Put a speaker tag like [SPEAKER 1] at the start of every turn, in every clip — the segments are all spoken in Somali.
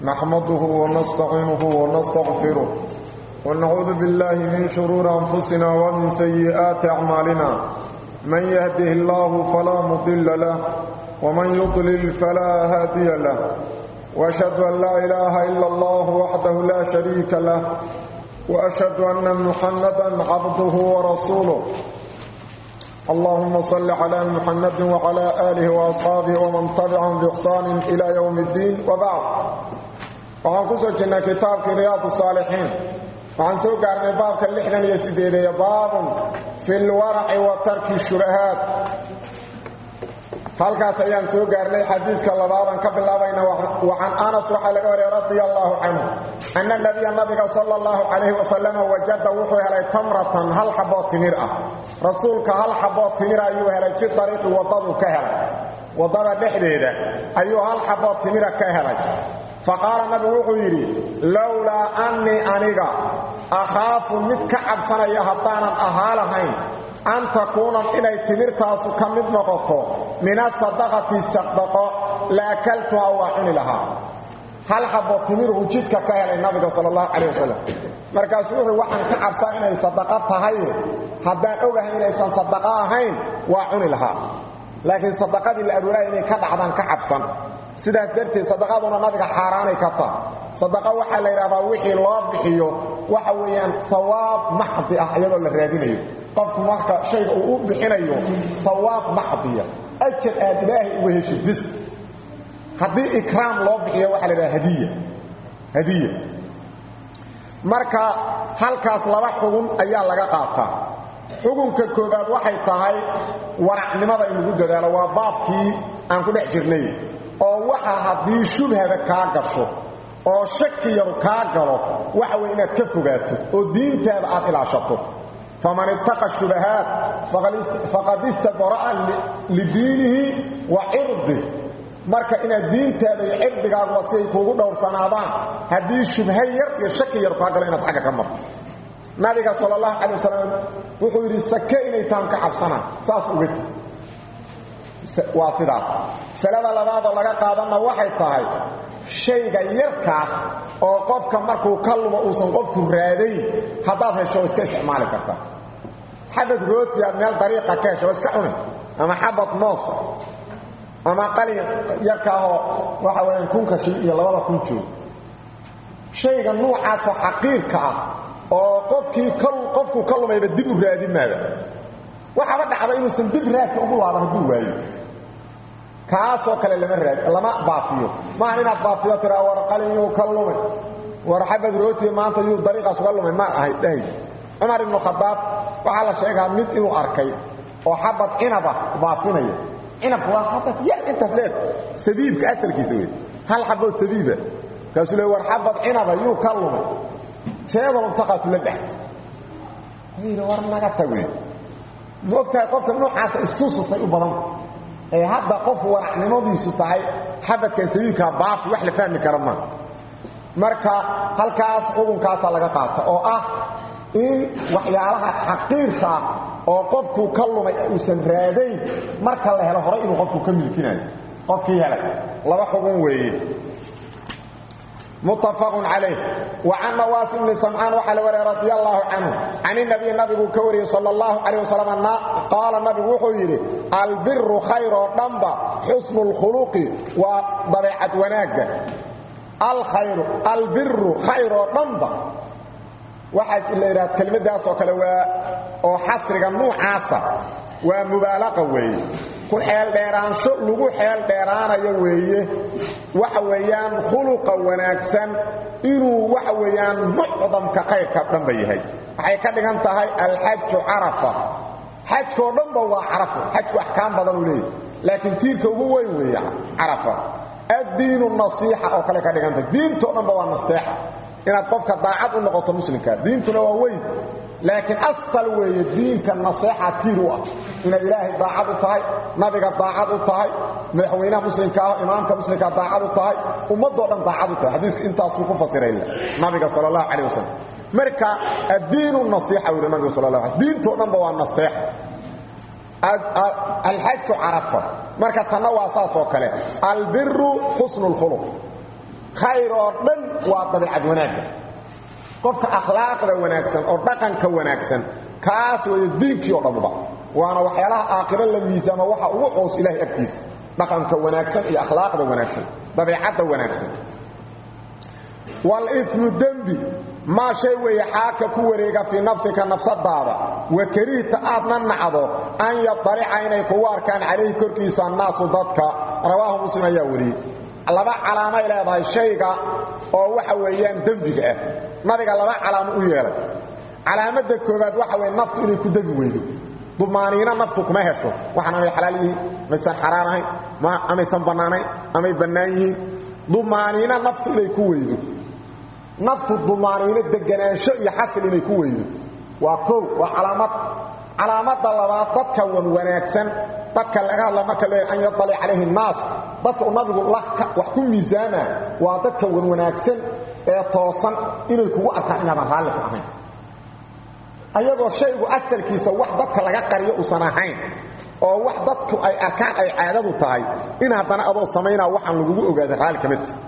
[SPEAKER 1] نحمده ونستعينه ونستغفره ونعوذ بالله من شرور أنفسنا ومن سيئات أعمالنا من يهده الله فلا مضل له ومن يضلل فلا هادي له وأشهد أن لا إله إلا الله وحده لا شريك له وأشهد أن محمدا عبده ورسوله اللهم صل على محمد وعلى آله وأصحابه ومن تبعهم بإحسان إلى يوم الدين وبعد waxaan ku soo jirnay kitaabkii riyaadu saalixiin waxaan soo gaarnay baabka lixdan iyo sideedeye baabun fi lwaraci wa tarki shubahaat halkaas ayaan soo gaarnay xadiidka labaadan ka bilaabayna wacan anas waxaa laga wariyay radia allaahu canhu anna nabiya nabiga sala allahu calayhi wasalama wajada wuxuu helay tamratan hal xaboo timir ah rasuulka hal xaboo timira ayuu helay fi ariiqi waddaduu ka helay waddada dhexdeeda ayuu hal xaboo timira ka helay faqaala nabigu wuxuu yidhi lowlaa annii aniga akhaafu mid ka cabsanaya haddaanan ahaa lahayn an takuuna inay timirtaasu ka mid noqoto min asadaqati sadaqo la akaltuhaa waa cuni lahaa hal xabo timiruhu jidka ka helay nabiga sal allahu calayh wasalam markaasuu wuxuu waxaan ka cabsaa inay sadaqo tahay haddaan ogahay inaysan sadaqo ahayn waa cuni lahaa laakiin sadaqadii la aruuraya inay ka dhacdaan ka cabsan sidaas darteed sadaqaduna nabiga xaaraanay ka taha sadaqa waxaa la yidhahdaa wixii loo bixiyo waxa weeyaan hawaab maxdi ah iyadoo la raadinayo qofku marka shayga uu u bixinayo hawaab maxdiya ajar aad ilaahay uga heshid bis haddii ikraam loo bixiyo waxaa la yidhaha hadiya hadiya marka halkaas laba xugun ayaa laga qaataa xugunka koobaad waxay tahay waracnimada in lagu dadaalo waa baabkii aan ku dhex jirnay oo waxa haddii shubhada kaa gasho oo shaki yaru kaa galo waxa wey inaad ka fogaato oo diintaada aad ilaashato faman ittaqa shubahaat faqad istabara'a lidiinihi wa cirdi marka inaad diintaada iyo cirdigaaguba si ay kuugu dhowrsanaadaan haddii shubha yar iyo shaki yar kaa galo inaad xagga ka marto nabiga sal allahu calay wasalam wuxuu yidhi sake inay taan ka cabsanaan saas uga ti waa sidaas masalada labaadoo laga qaadanna waxay tahay shayga yarkaa oo qofka markuu ka lumo uusan qofku raadayn haddaad hesho iska isticmaali kartaa xabad rooti aad meel dariiqa ka hesho iska cuni ama xabad moosa ama qalin yarkaahoo waxa weyaan kunka shil iyo labada kun joog shayga nuucaasoo xaqiirka ah oo qofkii qofkuu ka lumayba dib u raadin maada waxaaba dhacda inuusan dib raadka ugu laaban hadduu waayo kaasoo kale lama raad lama baafiyo maahan inaad baafiyo tiraa war qalinyuu ka lumay war xabad rootiya maanta yuu dariiqaas uga lumay ma ahayd dhahayd cumar ibnu khadaab waxaa la sheegaa mid inuu arkay oo xabad cinaba baafinaya cinabku waa xabad yar intaas leeg sabiibka asalkiisa wey hal xaboo sabiiba markaasuu le war xabad cinaba yuu ka lumay jeedal intaqaatu la dhex yidhi war naga tag wey ma ogtahay qofka noocaasa istususay u badanta ee hadda qof waracnimadiisu tahay xabadkan sabiibkaa baafi wax la fahmi kara maa marka halkaas xukunkaasaa laga qaata oo ah in waxyaalaha xaqiirka ah oo qofkuu ka lumay uusan raadayn marka la helo horay inuu qofku ka milkinayo qofkii helay laba xugun weeye متفق عليه وعن نواس بن سمعان وحل وري رضي الله عنه عن النبي النبي كوري صلى الله عليه وسلم قال النبي وحيري البر خير ضمبا حسن الخلق وضبيعة وناق الخير البر خير ضمبا waxaa la yidhahda kelmaddaas oo kale waa oo xasriga nuucaasa waa mubaalaqa weeye ku xeeldheeraansho lagu xeel dheeraanayo weeye waxa weeyaan khuluqa wanaagsan inuu waxa weeyaan mucdamka khayrka dhanba yahay waxay ka dhigan tahay alxaju carafa xajkoo dhanba waa carafo xajku axkaam badan uu leeyahy laakiin tiirka ugu weyn weeye carafa addiinu nasiixa oo kale ka dhigantahay diintoo dhanba waa nasteexa inaad qofka daacad u noqoto muslimka diintuna waa weyn laakiin asal weeye diinka naseexa tiir u ah inaad ilaahay daacad u tahay nabiga daacad u tahay madaxweynaha muslimka ah imaamka muslimka daacad u tahay ummadoo dhan daacad u tahay xadiiska intaasuu ku fasiray nabiga sal allahu calayh wasalam marka addiinu nasiixa wuri nabiga sal allah diintoo dhanba waa nasteexa alxaju carafa marka tanna waa saas oo kale albiru xusnu lkhuluq khayr oo dhan waa dabeicad wanaagga qofka akhlaaqda wanaagsan oo dhaqanka wanaagsan kaas weeye diinkii oo dhammuba waana waxyaalaha aakhiro la miisaama waxa ugu coos ilaahay agtiisa dhaqanka wanaagsan iyo akhlaaqda wanaagsan dabeicadda wanaagsan walimu dembi maa shay weeye xaaka ku wareega fii nafsika nafsadaada wa karihta aadna nacdo an yadalica inay kugu arkaan calayhi korkiisa annaasu dadka rawaahu muslim ayaa wariyey laba calaamay leedahay shayga oo waxa weeyaan dembiga ah nabiga laba calaamo u yeelay calaamadda koobaad waxa weye naftu inay ku degi weydo dumaaniino naftu kuma hesho waxaan amay xalaal yihiin maysan xaraan ahayn amaysan bannaanayn amay bannaan yihiin dumaaniino naftu inay ku weydo naftu dumaaniino deganaansho iyo xasil inay ku weydo waa kow waa calaamad calaamadda labaad dadka wan wanaagsan dadka laga hadla marka leeyahay an yadalic calayhi nnaas dadka uu nabigu wax ku miisaama waa dadka wan wanaagsan ee toosan inay kugu arkaan inaadan raalli ku ahayn ayagoo shaygu asalkiisa wax dadka laga qariyo uusan ahayn oo wax dadku ay arkaan ay caadadu tahay in haddana adoo samaynaa waxaan lagugu ogaada raalli ka midta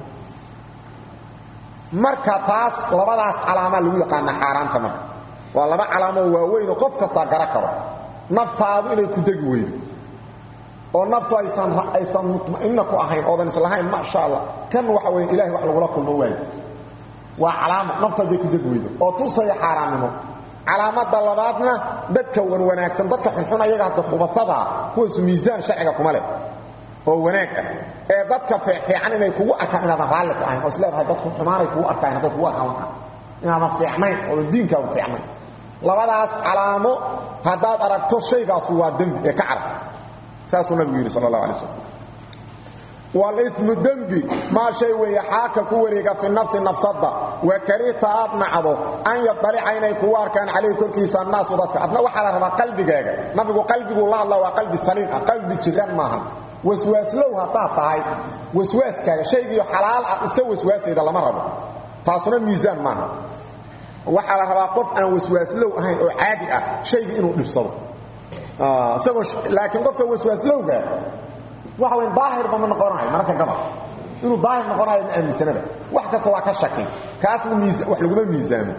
[SPEAKER 1] marka taas labadaas calaamaa lagu yaqaana xaaraanta marka waa laba calaamoo waaweynoo qof kastaa gara karo naftaadu inay ku degi weydo oo naftu aysan aysan mutma'inna ku ahayn oodan islahayn maasha allah kan waxa weeye ilahay wax lagula kulmo waayo waa calaamo naftu hadday ku degi weydo oo tusaya xaaraannimo calaamada labaadna dadka wan wanaagsan dadka xunxun ayaga hadda khubasadaa kuwaasu miisaan sharciga kuma leh oo wanaag ah ee dadka fiican inay kugu arkaan inaadan raalli ku ahayn oo isleedahay dadku xumaanay kugu arkaan hadday kugu arkaan waxa inaadan fiicnayn oodan diinkaagu fiicnayn labadaas calaamo haddaad aragto shaygaasu waa dembi ee ka carab saasuu nabigu yidhi sal allah alay slam walimu dembi maa shay weeye xaaka ku wareega fi nafsi nafsada wa karihta aad nacdo an yadalica inay kugu arkaan calayhi korkiisa annaasu dadka adna waxaa la rabaa qalbigaaga nabigu qalbiguu la hadla waa qalbi saliim ah qalbi jiraan maahan waswaaslow haddaad tahay waswaaskaaga shaygiio xalaal ah iska waswaasayda lama rabo taasuna miisaan maaha waxaa la rabaa qof aan waswaaslow ahayn oo caadi ah shaygii inuu dhibsado isagoo laakiin qofka waswaaslowga waxa weyn daahirba ma noqonayo mararka gabal inuu daahir noqonayo ma aaminsanaba wax kasta waa ka shaki kaasna wax laguma miisaamo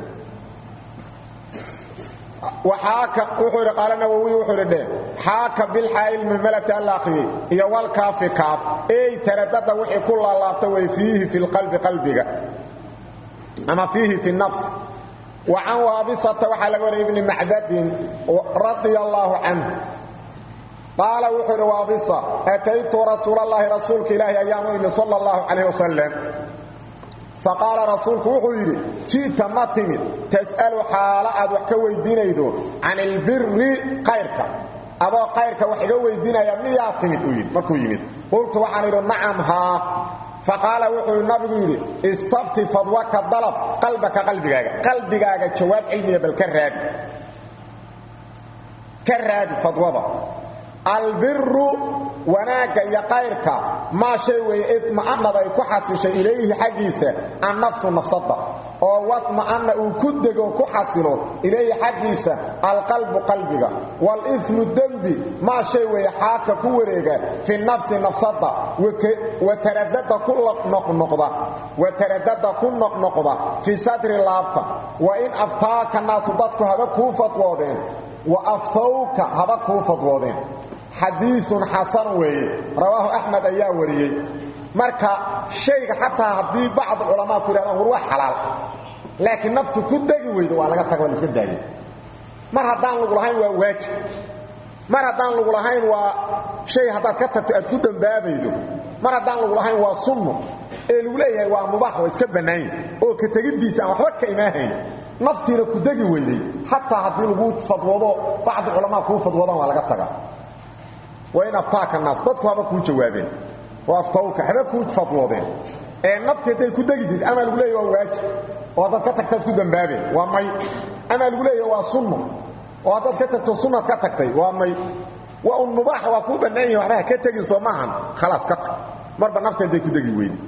[SPEAKER 1] waxaaka wuxuu idhi qaala nawowi wuxuu idhi dheh xaaka bilxaa'il muhmalati alla akhriyey iyo walkaafi kaaf ey taradada wixii ku laalaabta way fiihi fi lqalbi qalbiga ama fiihi fi nafs wa can waabisata waxaa laga wariyay ibni macdadin radia allaahu canhu qaala wuxuu idhi waabisa ataytu rasuulallaahi rasuulka ilaahi ayaan u imi sala allahu calayh wasalam faqaala rasuulku wuxuu yidhi ji'ta ma timid tas'alu xaalo aad wax ka weydiinaydo can ilbiri kayrka adoo kayrka wax iga weydiinaya miyaa timid uu yidhi markuu yimid qultu waxaan idhi nacam haa faqaala wuxuu nabigu yidhi istafti fadwaka dalab qalbaka qalbigaaga qalbigaaga jawaab cilmiya bal ka raadi ka raadi fadwada albiru wanaagga iyo kayrka maa shay weeye idma'anad ay ku xasishay ilayhi xaggiisa annafsu nafsada oo wadma'anna uu ku dego ku xasilo ilayhi xaggiisa alqalbu qalbiga walimu dembi maa shay weeye xaaka ku wareega fi nafsi nafsada wataradada ku noqnoqda wataradada ku noqnoqda fii sadri laabta wa in aftaaka naasu dadku haba kuu fadwoodeen wa aftowka haba kuu fadwoodeen xadiiun xasan weeye rawaahu axmed ayaa wariyey marka shayga xataa haddii bacd culamaa ku yidhahdaan war waa xalaal laakiin naftu ku degi weydo waa laga taga waa laiska daayay mar haddaan lagu lahayn waa waajib mar haddaan lagu lahayn waa shay haddaad ka tagto aad ku dambaabaydo mar haddaan lagu lahayn waa sunno ee lagu leeyahay waa mubaax waa iska bannaanya oo ka tegiddiisa aan waxba ka imaahayn naftiina ku degi weyday xataa haddii lagu fadwoodo bacdi culamaa kuu fadwoodaan waa laga tagaa wain aftaaka naas dadku haba kuu jawaabeen oo aftawka haba kuu fadwoodeen ee nafti hadday ku degidid amaa lagu leeya waa waajib oo haddaad ka tagtaad ku dambaabeen waa may amaa lagu leeya waa sunno oo haddaad ka tagto sunnaad ka tagtay waa may waa un mubaax waa kuu bannaan yahi waxba ha ka tegin soo maahan khalaas ka tag marba nafti hadday ku degi weydi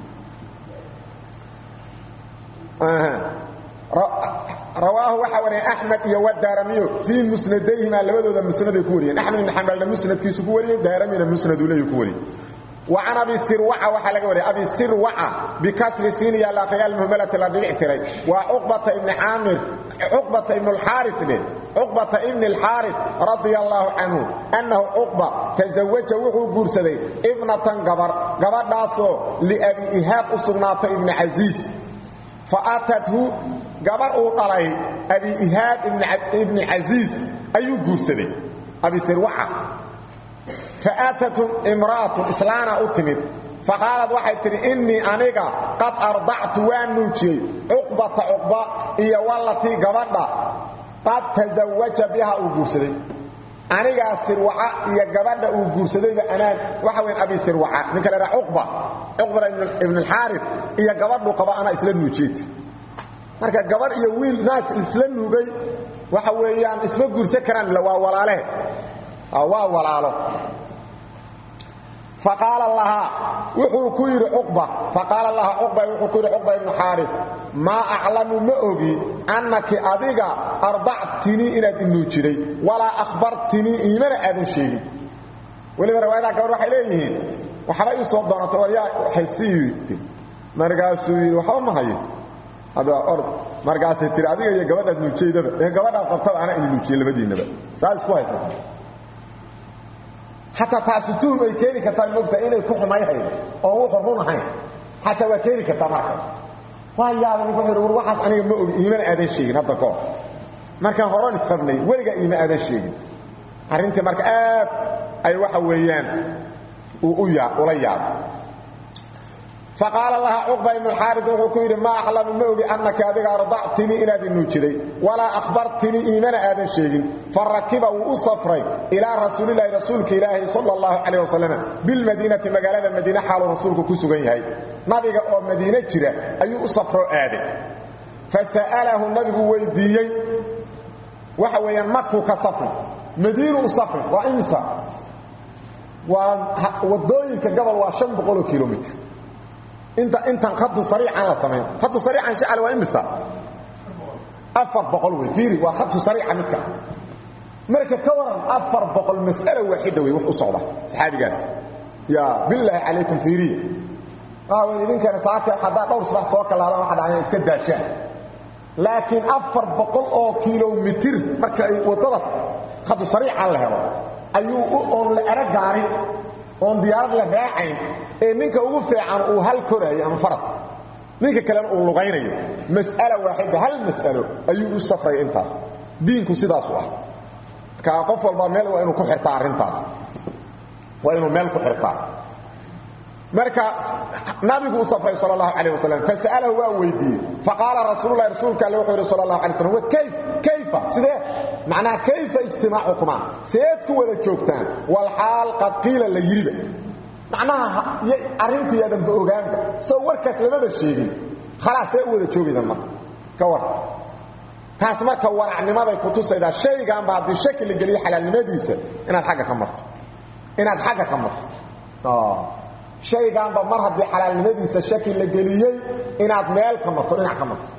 [SPEAKER 1] rawaahu waxaa wariyay axmed iyo wadaaramiyo fii musnadayhima labadooda musnaday ku wariyeen axmed ibn xambalna musnadkiisu ku wariyey daaramina musnadu leeyu ku wariyey وعن أبي سروعة وحلق وري أبي سروعة بكسر سين يا لاقي المهملة الذي اعتري وعقبة ابن عامر عقبة ابن الحارث به عقبة ابن الحارث رضي الله عنه أنه عقبة تزوج وحو قرسدي ابنة قبر قبر داسو لأبي إهاب أصنات ابن عزيز فأتته قبر أوطلي أبي إهاب ابن, ابن عزيز أي قرسدي أبي سروعة فآتت امرأة إسلانا أتمد فقالت waxay tiri inni aniga qad ardactu waan nuujiyey cuqbata cuqba iyo wallatii gabadha qad tazawaja biha uu guursaday anigaa sirwaca iyo gabadha uu guursadayba anaan waxa weyn abi sirwaca ninka la yidhaha cuqba cuqba ibn alxaaris iyo gabadhu qaba anaa isla nuujiyey marka gabadh iyo wiil naas isla nuugay waxa weeyaan isma guursan karaan waa walaalehe waa walaalo فقال لها وحو كير عقبة فقال لها عقبة وحو كير عقبة بن حارث ما أعلم ما أغي أنك أذيك أرضعتني إلى النوشري ولا أخبرتني إيمان أذن شيء ولما رواية كبر وحي إليه وحبا يصوت دون توريا حسي مرقاسو يري وحبا ما هي هذا أرض مرقاسي تري أذيك يا قبل النوشري دبا يا قبل أقبطة أنا إني النوشري لبدي النبا ساس كويس حتى taasi tuhum ay keeni kartaa moogta inay ku xumayhayn oo wuxuu run ahayn xataa waa keeni kartaa marka waa yaaba ninku wuxuu war waxaas aniga ma ogi iiman aadan sheegin hadda koor markaan horan isqabnay weliga iima aadan sheegin arrintii marka aad ay waxa weeyaan uu u yaa ula yaabo فقال لها عقبة بن الحارث وكير ما أعلم موغي أنك أذيك أرضعتني إلى ذي النوجري ولا أخبرتني إيمان آذن شيء فركب وأصفري إلى رسول الله رسولك إلهي صلى الله عليه وسلم بالمدينة مقالة المدينة حال رسولك كسوغي هاي نبي أو مدينة جرى أي أصفر آذن فسأله النبي ويديي وحويا مكو كصفر مدينة صفر وإمسا ودوينك قبل وشم بقولوا كيلومتر انت انت خط سريعا لا سمين خط سريعا شعل وامسا افر بقول وفيري وخط سريعا متك مركه كورن افر بقول مساله واحده وي و سوده صحابي قاس يا بالله عليكم فيري اه وين idin kana saaka hada dhowr sabax soo kala hada waxa dhacay iska daashaan laakiin afar boqol oo kiiloomitir marka ay wadada khad sariican la helo ayuu oo la aragaari oon diyaarad la raacayn ee ninka ugu fiican uu hal korayo ama faras ninka kale uu lugaynayo mas'ala waahida hal mas'alo ayuu u safray intaas diinku sidaas u ah ka qof walba meel waa inuu ku xirtaa arintaas waa inuu meel ku xirtaa marka nabigu u safray sallallahu alayhi wasallam fasalahu wa weydiye faqala rasuulullaahi rasuulka allah wuxuu sallallahu alayhi wasallam wa kayf kayfa sidee macnaa kayfa ijtimaa'ukuma seed ku wada joogtaan wal haal qad qila la yiriba macnaha arintii aadan ba ogaanba soo warkaas lama sheegin khalaas ay wada joogidaan marka ka war taas marka waracnimaday ku tusaydaa shaygan baa hadii shaki la geliyo xalaalnimadiisa inaad xagga ka marto inaad xagga ka marto shaygaanba mar haddii xalaalnimadiisa shaki la geliyey inaad meel ka marto dhinac ka marto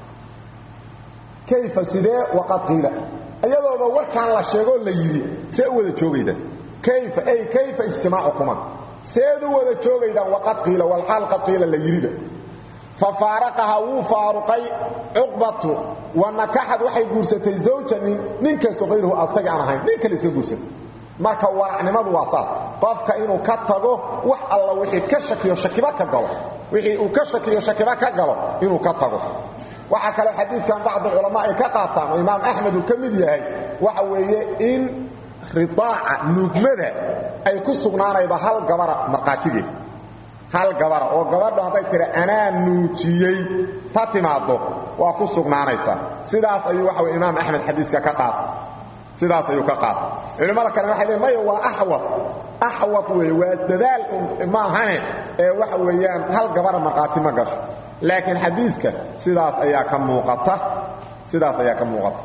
[SPEAKER 1] kayfa sidee waqad qiila iyadooba warkaan la sheegoo la yidhi see u wada joogaydan kayfa ay kayfa ijtimaacukuma seed u wada joogaydaan waqad qiila walxaal qad qiila la yidhiba fafaaraqaha wuu faaruqay cuqbatu wa nakaxad waxay guursatay zawja nin ninkaasoo qayruhu asaga aan ahayn nin kale iska guursatay marka waracnimadu waa saas qofka inuu ka tago wax alla wixii ka shakiyo shakiba ka galo wixii uu ka shakiyo shakiba ka galo inuu ka tago waxa kale xadiidkan bacd ulama ay ka qaataan oo imaam axmed uu ka mid yahay waxa weeye in ridaaca nuugmada ay ku sugnaanaydo hal gabara marqaatigeed hal gabara oo gabadhu hadday tiri anaa nuujiyey ta timaado waa ku sugnaanaysaa sidaas ayuu waxa weye imaam axmed xadiiska ka qaata sidaas ayuu ka qaata culimada kale waxay leeyihin maya waa axwad axwad weeye waa dadaal ma ahane ee waxa weeyaan hal gabara markhaati ma gasho laakiin xadiidka sidaas ayaa ka muuqata sidaas ayaa ka muuqata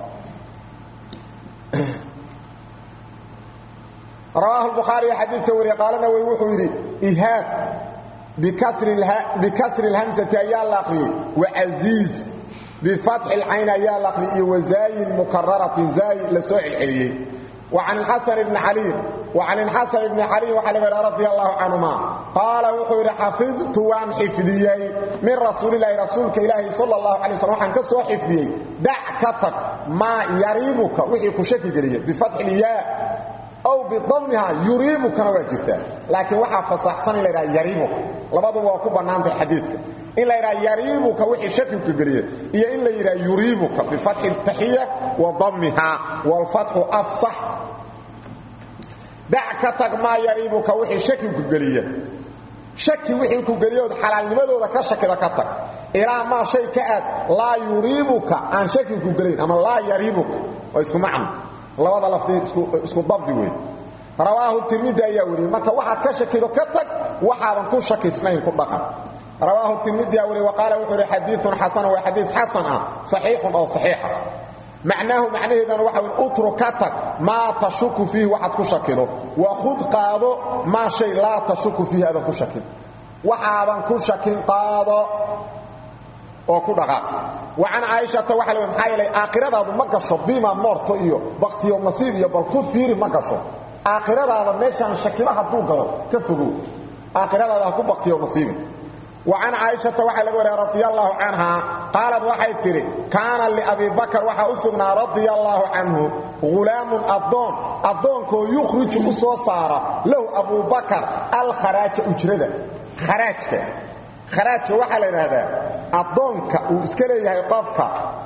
[SPEAKER 1] رواه البخاري حديث كوري قال نووي وحو يري إيهاب بكسر, اله... بكسر الهمسة يا الأخري وعزيز بفتح العين يا الأخري وزاي مكررة زاي لسوء الحلي وعن الحسن بن علي وعن الحسن بن علي وحلب رضي الله عنهما قال وحور حفظت وان حفظيي من رسول الله رسولك إلهي صلى الله عليه وسلم وحن كسو حفظيي دع كتك ما يريبك وحي كشكي قليه بفتح الياء أو بضمها يريبك نواجرته لكن وحا فصحصن إلى يريبك لبضوا وكو بنانت حديثك إن لا يرى يريبك وحي شكك قليه إيا إن لا يرى يريبك بفتح التحية وضمها والفتح أفصح dac ka tag maa yariibuka wixii shaki ku geliya shaki wixii ku geliyood xalaalnimadooda ka shakida ka tag ilaa maa shay ka aad laa yuriibuka aan shaki ku gelayn ama laa yariibuka waa isku macno labada lafdi isku dabdi wey rawaahu tirmidi ayaa wariyey marka waxaad ka shakido ka tag waxaadan ku shakisnayn ku dhaqan rawaahu tirmidi ayaa wariyey waqaala wuxuu yidhi xadiiun xasan waa xadiis xasan ah saxiixun oo saxiixa معناه معناه إذن وحاول أتركتك ما تشك فيه وحد كشكله وخذ قاضو ما شيء لا تشك فيه هذا كشكل وحادا كشكل قاضو وكدغا وعن عائشة وحلو محايلة آخرة هذا مقشو بما مرتو إيو بختي ومصيب يبال كفير مقشو آخرة هذا ميشان شكلها دوقلو كفقو آخرة هذا كو بختي ومصيب وعن عائشة وحي لغوري رضي الله عنها قالت وحي تري كان لأبي بكر وحي أسقنا رضي الله عنه غلام الضون الضون كو يخرج أسو صار له أبو بكر الخراج أجرده خراجك خراج وحي لهذا الضون وإسكاليه يقفك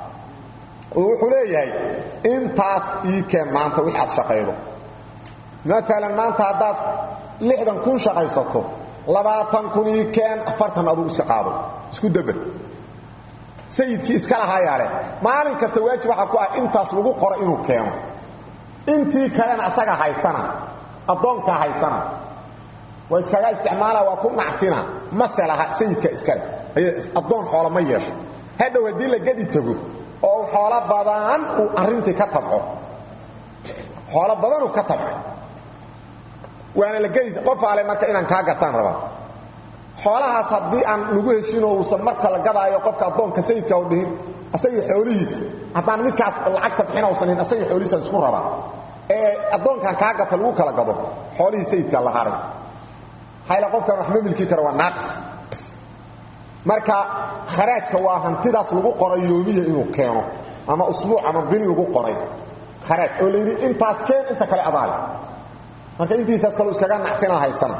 [SPEAKER 1] وحليه انتاس إيكين ما أنت وحي شقيره مثلا ما أنت عداد لحدا كون شقيسته labaatan kun ii keen afartan aduu iska qaado isku dabar sayidkii iska lahayaale maalin kasta waajib waxaa ku ah intaas lagu qoro inuu keeno intii kalena asaga haysana addoonkaa haysana waa iskaga isticmaala waa ku nacfina mase laha sayidka iskale addoon xoola ma yeesho hadhow haddii la gedi tago oo uu xoolo badan uu arrintii ka tabco xoolo badanuu ka tabcay waana la geysa qof aale marka inaan kaa gataan rabaa xoolahaas haddii aan lagu heshin oo uusan marka la gadaayo qofka addoonka sayidka u dhihin asagii xoolihiisa haddaan midkaas lacagta bixin uusanin asagii xoolihiisa isku rabaa ee addoonkan kaa gata lagu kala gado xoolihii sayidka la haray hayla qofkan wax ma milki kara waa naaqis marka kharaajka waa hantidaas lagu qoray yoomiya inuu keeno ama usbuuc ama bil lagu qoray kharaaj oo la yidhi intaas keen inta kale adaale marka intiisaas kale iskaga naxfina haysana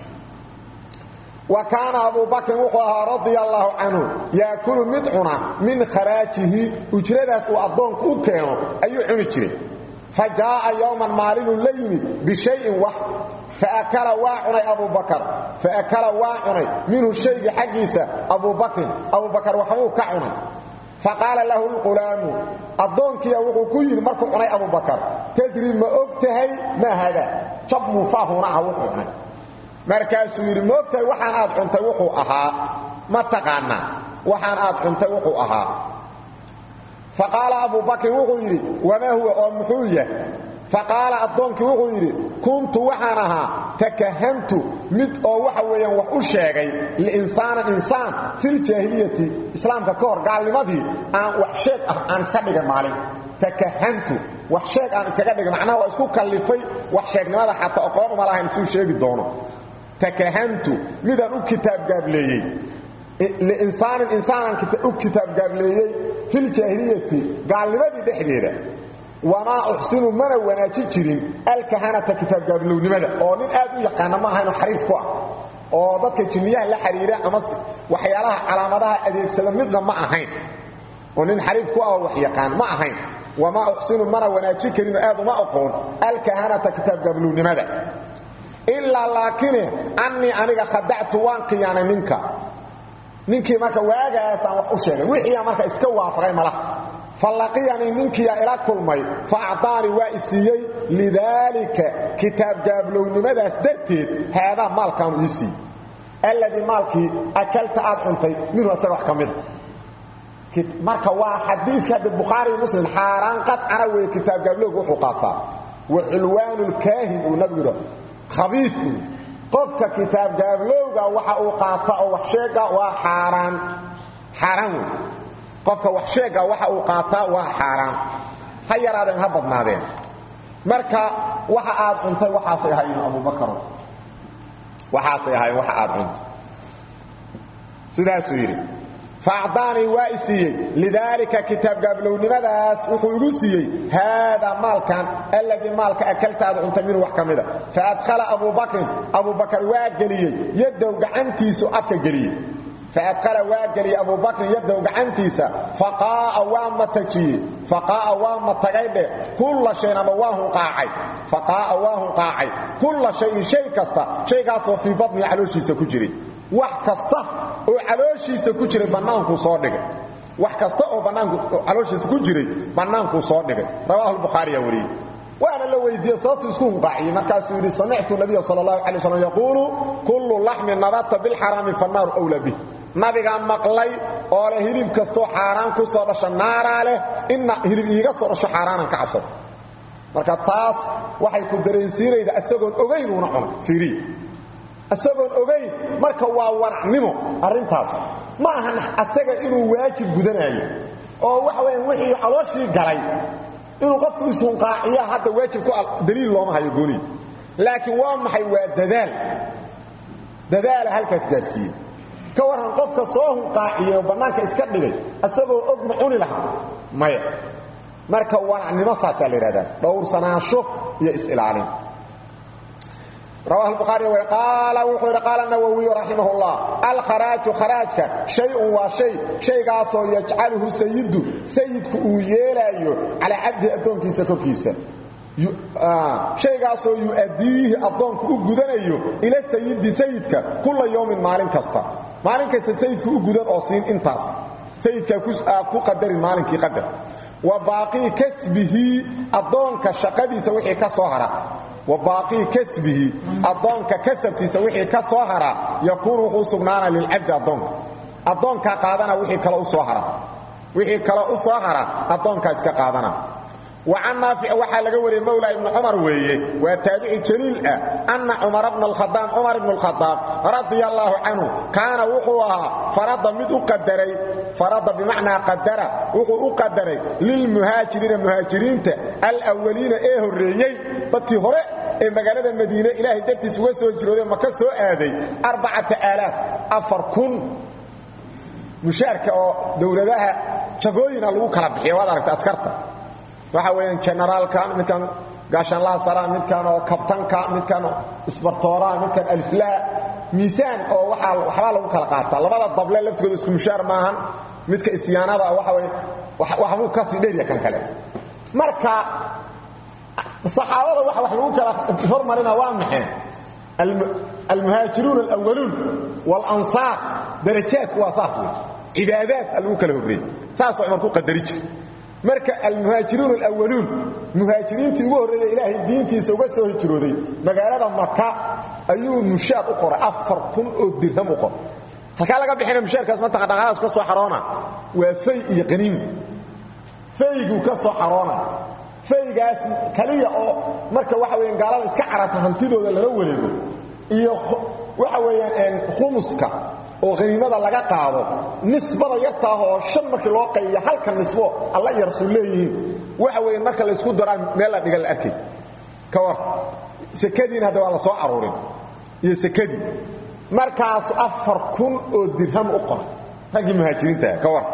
[SPEAKER 1] wa kaana abu bakrin wuxuu ahaa radia allaahu canhu yaakulu mid cuna min kharaajihi ujradaas uu addoonku u keeno ayuu cuni jiray fa jaa'a yowman maalinuu la yimid bishayin wax faakala waa cunay abu bakar faakala waa cunay minhu shayga xaggiisa abu bakrin abu bakar waxbuu ka cunay faqaala lahu lqulaamu addoonkiya wuxuu ku yidhi markuu cunay abu bakar tadri ma og tahay maa haadaa jab muufaahuuna ah wuxuu cunay markaasuu yidhi ma og tahay waxaan aad cuntay wuxuu ahaa ma taqaanaa waxaan aad cuntay wuxuu ahaa faqaala abu bakrin wuxuu yidhi wamaa huwa oo muxuu yah faqaala addoonkii wuxuu yidhi kuntu waxaan ahaa takahantu mid oo waxa weeyaan wax u sheegay liinsaanan insaan filjaahiliyati islaamka ka hor gaalnimadii aan wax sheeg ah aan iska dhigay maalin takahantu wax sheeg aan iskaga dhigay macnaha waa isku kallifay wax sheegnimada xataa aqoon uma lahayn suu sheegi doono takahantu midaan u kitaab gaableeyey liinsaanin insaanan u kitaab gaableeyey filjaahiliyati gaalnimadii dhexdeeda wamaa uxsinu mana wanaaji jirin alkahanata kitaabgaabilownimada oo nin aad u yaqaana ma ahayno xariif ku ah oo dadka jinniyaha la xiriira ama waxyaalaha calaamadaha adeegsada midna ma ahayn oo nin xariif ku ah oo wax yaqaan ma ahayn wamaa uxsinu mana wanaaji karinoo aad uma aqoon alkahanata kitaabgaabilownimada ilaa laakine annii aniga khadactu waan khiyaanay ninka ninkii marka waagaasaan wax u sheegay wixiiaa marka iska waafaqay malaha falaqiyanii ninkiiyaa ila kulmay fa acdaanii waa i siiyey lidaalika kitaabgaablownnimadaas darteed haadaa maalkaanu ii siiyey alladii maalkii akalta aad cuntay minhu asaga wax ka mida marka waa xadiiska hadda bukhaariiyo muslim xaaraan qadcana weeye kitaabgaablowga wuxuu qaataa wa xulwaanu lkaahin uu nabigu yidha khabiid qofka kitaabgaablowga waxa uu qaata oo wax sheega waa xaaraan xaaraan wey qofka wax sheega waxa uu qaataa waa xaaraan ha yaraadeen ha badnaadeen marka waxa aad cuntay waxaasay ahaayeen abubakaro waxaasay ahaayeen waxa aad cuntay sidaasuu yidhi faacdaanii waa i siiyey lidaalika kitaab gaablownimadaas wuxuu igu siiyey haadaa maalkan alladii maalka akaltaada cuntay minhu wax ka mida faadhala abubakrin abubakar waa geliyey yadow gacantiisu afka geliyey faadhala waa geliyey abubakrin yadow gacantiisa faqaa'a waa matajiyey faqaa'a waa matagay dheh kulla shayn ama waa hunqaacay faqaa'a waa hunqaacay kulla shayin shay kasta shaygaasoo fii badnihi calooshiisa ku jiray wax kasta oo calooshiisa ku jiray bannaankuu soo dhigay wax kasta oo bannaanku calooshiisa ku jiray bannaankuu soo dhigay rawaahu lbukhaariya wariyey waana la weydiiyey sababtuu isku hunqaaciyey markaasuu yidhi samictu nabiya sala allahu calay waslm yaquulu kullu laxmin nabata bilxaraami fannaaru wla bih nabigaa maqlay oo leh hilib kastoo xaaraan ku soo dhasha naaraa leh inna hilib iiga soo dhasho xaaraanan ka cabsado marka taas waxay ku dareensiinayda isagoon ogaynuuna cunay fiiriya isagoon ogayn marka waa waracnimo arrintaas ma ahan asaga inuu waajib gudanaayo oo waxa weyaan wixii calooshii galay inuu qofku ishunqaaciya hadda waajib ku daliil looma hayo gooniy laakiin waa maxay waa dadaal dadaala halkaas gaarsiiyey ka warran qofka soo hunqaaciye oo bannaanka iska dhigay isagoo og ma cuni lahaa maya marka waracnimo saasaa la yidhahdaa dhowrsanaansho iyo is-ilaalin رواه البخاري وقال وحور قال النووي رحمه الله الخراج خراجك شيء وشيء شيء قاسو يجعله سيد سيدك ويلايو على عبد ادونكيس كوكيسا shaygaasoo yu-addiihi addoonku u gudanayo ila sayidi sayidka kulla yowmin maalin kasta maalin kasta sayidku u gudan oo siin intaas sayidkaa ku qadarin maalinkii qadar wa baaqii kasbihi addoonka shaqadiisa wixii ka soo hara wa baaqii kasbihi addoonka kasabkiisa wixii ka soo hara yakuunu wuxuu sugnaana lilcabdi addoonka addoonkaa qaadana wixii kale u soo hara wixii kale u soo hara addoonkaa iska qaadana وعن نافع وحا لغا وري مولى ابن عمر ويه وتابعي جليل ان عمر بن الخطاب عمر بن الخطاب رضي الله عنه كان وحوها فرض مد قدري فرض بمعنى قدر وحو قدري للمهاجرين المهاجرين الاولين ايه هريي dadkii hore ee magaalada Madiina Ilaahay dartiis uga soo jirooday maka soo aaday 4000 4000 mushaarka oo dawladaha jagooyina lagu kala bixiyo waad aragtaa askarta waxa weeyaan generaalka midkan gaashanlaha sara midkan oo kabtanka midkan isbartooraha midkan alflaa miisaan oo waxa waxba lagu kala qaataa labada dable laftigooda isku mushaar maahan midka isyaanada waxa weey waxa uu kasi dheer kan kale marka saxaabada waxa wax lagu kala hormarina waa maxay المهاجرون الأولون والأنصار درجات واساس عبادات lagu kala horreeyay saas oo markuu qadarij marka almuhaajiruun alawwaluun muhaajiriintii ugu horreeyay ilaahay diintiisa uga soo hijrooday magaalada maka ayuu mushaar u qoray afar kun oo dirham u qoray halkaa laga bixina mushaarkaas mataqa dhaqaalaas ka soo xaroona waa fay iyo qaniim fayguu ka soo xaroona faygaas kaliya oo marka waxa weeyaan gaalada iska carata hantidooda lala wareego iyo waxa weeyaan khumuska oo qaniimada laga qaado nisbada yartaa oo shan markii loo qaybiyo halka nisbo alla iyo rasuul leeyihiin waxa weeye marka la isku daraa meel la dhiga la arkay ka war sakadiina hadda waa la soo aruurin iyo sakadii markaas afar kun oo dirham u qoray raggii muhaajiriinta ka war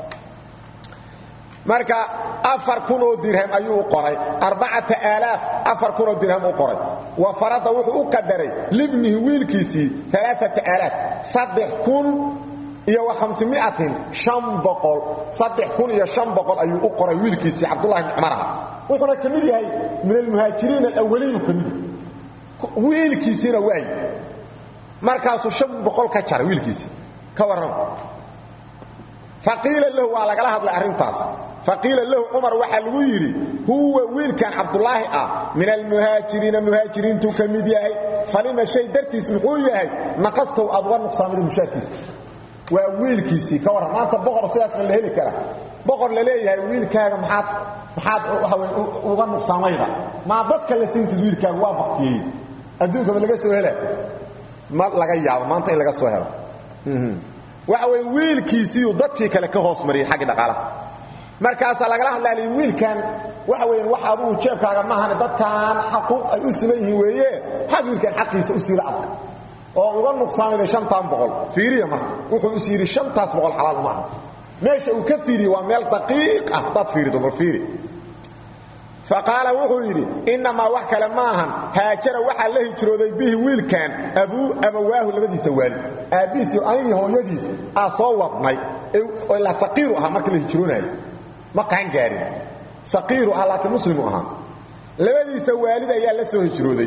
[SPEAKER 1] marka afar kun oo dirham ayuu u qoray arbacata aalaaf afar kun oo dirham u qoray wa farada wuxuu u qadaray libnihi wiilkiisii alaaata aalaaf saddex kun iyo wa khamsimiatin shan boqol saddex kun iyo shan boqol ayuu u qoray wiilkiisii cabdullahi bni cumar aha wuxuuna ka mid yahay min almuhaajiriin alawaliinu ka mid yahay wiilkiisiina waay markaasuu shan boqol ka jaray wiilkiisii ka warrama faqiila lahu waa lagala hadlay arrintaas faqiila lahu cumar waxaa lagu yidhi huwa wiilkan cabdulaahi ah min almuhaajiriina muhaajiriintuu ka mid yahay falima shay dartiis muxuu yahay naqastow aad uga nuqsaamida mushaarkiisa waa wiilkiisii ka warran maanta boqor sidaas ma la heli kara boqor la leeyahay wiilkaaga maxaad maxaad uga nuqsaamayda maa dadka la siintid wiilkaaga waa baktiyey adduunkaba laga soo hela ma laga yaabo maanta in laga soo helo waxa wey wiilkiisiiu dadkii kale ka hoos mariyey xaggi dhaqaalaha markaasaa lagala hadlaali wiilkan waxa weeyaan wax adugu jeebkaaga maahane dadkan xaquuq ay u siman yihiin weeye maxaad wiilkan xaqiisa u siila adag oo uga nuqsaamiday shantan boqol fiiriya marka wuxuu is yidhi shantaas boqol xalaal uma aha meesha uu ka fiiriye waa meel daqiiq ah haddaad fiirido bal fiiri faqaala wuxuu yidhi innamaa wax kale ma ahan haajara waxaa la hijrooday bihi wiilkan abuu abawaahu labadiisa waalid aabbihiis iyo anigii hooyadiis aa soo wadnay ilaa saqiiru ahaa marka la hijroonaayo ma qaangaarin saqiiru ah laakiin muslimu ahaa labadiisa waalid ayaa la soo hijrooday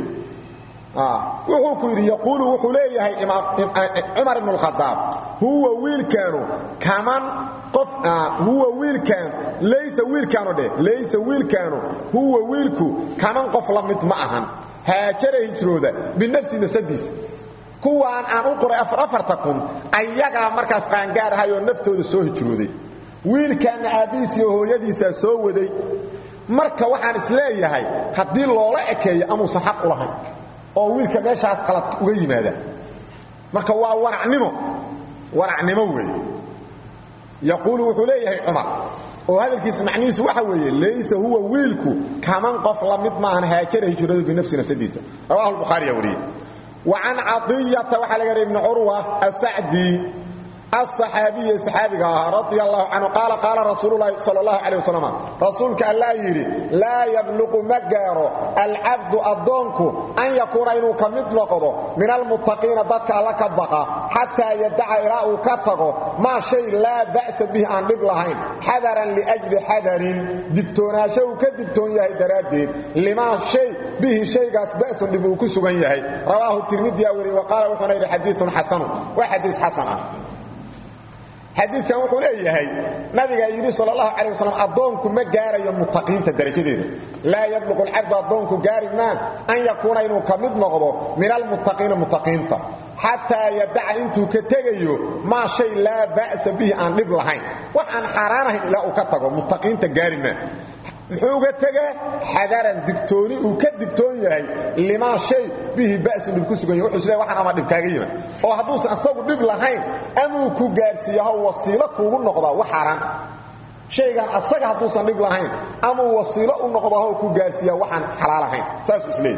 [SPEAKER 1] wuxuu ku yidhi yaquulu wuxuu leeyahay cumar ibn اlkhadaab huwa wiilkaanu kaman qof huwa wiilkaan laysa wiilkaanu dheh laysa wiilkaanu huwa wiilku kaman qof la mid ma ahan haajara hijrooda binafsi nafsadiisa kuwaan aan u qoray afarta kun ayagaa markaas qaangaar ahay oo naftooda soo hijrooday wiilkaanna aabbihiis iyo hooyadiisaa soo waday marka waxaan is leeyahay haddii loola ekeeyo amuusan xaq u lahayn oo wiilka meeshaas qalad uga yimaada marka waa waracnimo waracnimo weeye yaquulu wuxuu leeyahay cumar oo hadalkiisa macnihiisu waxa weeye laysa huwa wiilku kaman qof la mid maahan haajara hijradu binafsi nafsadiisa rawahu lbukhaariya wariye wa can cadiyata waxaa laga reer ibni curwa asacdi الصحaabiي صxaabiga ahaa radي الlaه canهu qaala qaala rasuul اlahi salى الlaه عalيه waslm rasuulka allaa yidhi laa yabluqu ma gaaro alcabdu addoonku an yakuuna inuu ka mid noqdo min almuttaqiina dadka alla ka baqa xataa yadaca ilaa uu ka tago maa shay laa ba'sa bih aan dhib lahayn xadaran liأjli xadarin digtoonaasho uu ka digtoon yahay daraaddeed limaa shay bihi shaygaas ba'sun dhib uu ku sugan yahay rawaahu tirmidiya weriye wa qaala wuxuuna yidhi xadiiun xasanu waa xadiis xasan ah xadiidkan wuxuu leeyahay nabigaa yidhi sal اlahu alيه waslm addoonku ma gaarayo mutaqiinta darajadeeda laa yabluqu alcabdu addoonku gaari maa an yakuuna inuu ka mid noqdo min almuttaqiina muttaqiinta xataa yadaca intuu ka tegayo maa shay laa ba'sa bihi aan dhib lahayn wax aan xaaraan ahayn ilaa uu ka tago muttaqiinta gaari maa muxuu uga tegaa xadaran digtooni uu ka digtoon yahay limaa shay bihi ba'sun dhib ku sugan yahy wuxuu isleey waxaan ama dhib kaaga yiman oo hadduusan asagu dhib lahayn amuu ku gaarsiiyaho wasiilo kuugu noqdaa wax xaaraan shaygan asaga hadduusan dhib lahayn amuu wasiilo u noqdaho ku gaarsiiyaa waxaan xalaal ahayn saasuu isleeyahy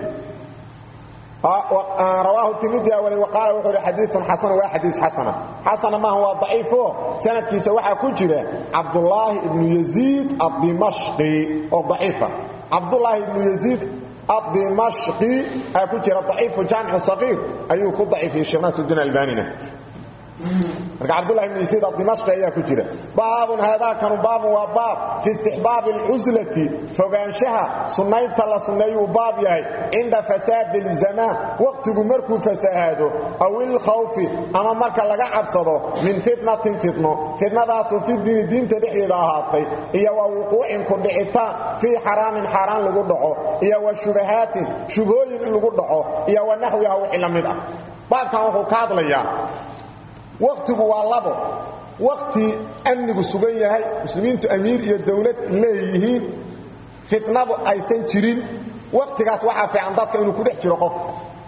[SPEAKER 1] rawaahu tirmidiya wali waqaala wuxuu hi xadiiun xasan waa xadiis xasana xasana maaha waa daciifo sanadkiisa waxaa ku jira cabdulaahi ibnu yaziid addimashqi oo daciifa cabdulaahi ibnu yaziid addimashqi ayaa ku jira daciifu jaamicu saqiir ayuu ku daciifiyey sheekh naasuddiin albanina marka cabdulahi ibn yasiid adimashqi ayaa ku jira baabun haadaakanu baabun waa baab fi istixbaabi alcuslati fogaanshaha sunnaynta la sunneeyuu baab yahay cinda fasaadi ilzamaan waqtigu markuu fasahaado aw ilkhawfi ama marka laga cabsado min fitnatin fitno fitnadaasoo fi diini diinta dhexdeeda ahaatay iyo wa wuquucin ku dhicitaan fii xaraamin xaaraan lagu dhaco iyo wa shubahaatin shubhooyin in lagu dhaco iyo wa naxwiha wixii la mid ah baabkan wuxuu ka hadlayaa wakhtigu waa labo wakhti amnigu sugan yahay muslimiintu amiir iyo dawlad leeyihiin fitnadu aysan jirin wakhtigaas waxaa fiican dadka inuu ku dhex jiro qofka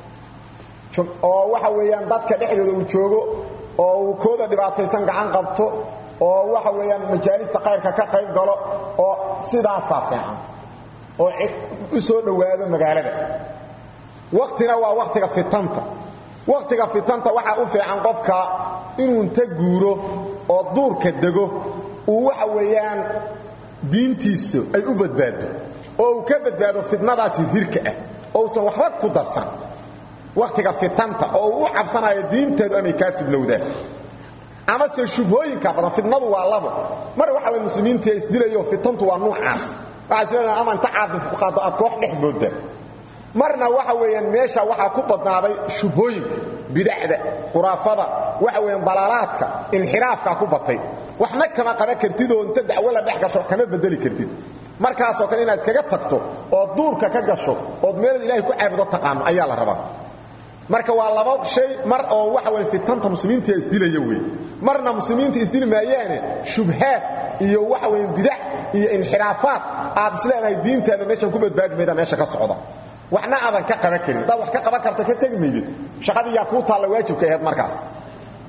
[SPEAKER 1] oo waxa weeyaan dadka dhexdooda uu joogo oo uu kooda dhibaataysan gacan qabto oo waxa weeyaan majaalista qayrka ka qayb galo oo sidaasaa fiican oo u soo dhowaado magaalada wakhtina waa wakhtiga fitanta wakhtiga fitanta waxaa u fiican qofka inuu inta guuro oo duurka dego uu waxa weeyaan diintiisu ay u badbaado oo uu ka badbaado fitnadaasi dirka ah oo usan waxba ku darsan wakhtiga fitanta oo uu u cabsanayo diinteedu amay kaa fidnowdaan amase shubhooyinka badan fitnadu waa labo mar waxa way muslimiintii isdilayo fitantu waa nuucaas waxaa isleedahay ama inta caadif ku qaado aad koox dhex boodda marna waxa weeyaan meesha waxaa ku badnaaday shubhooyinka bidacda quraafada waxa weeyaan dalaalaadka inxiraafka ku batay waxna kama qaban kartid oo inta dacwo la dhex gasho kama bedeli kartid markaasoo kale inaad iskaga tagto oo duurka ka gasho ood meelad ilaahay ku caabudo taqaano ayaa la rabaa marka waa laba shay mar oo waxa weeye fitanta muslimiinta isdilaya weey marna muslimiinta isdili maayaane shubhaad iyo waxa weeye bidac iyo inxiraafaad aad isleedahay diintaada meeshan ku badbaadi mayda meesha ka socda waxna aadan ka qaban karin hadaad wax ka qaban karto ka tegi maydid shaqadii yaa kuu taalla waajibka ahayd markaas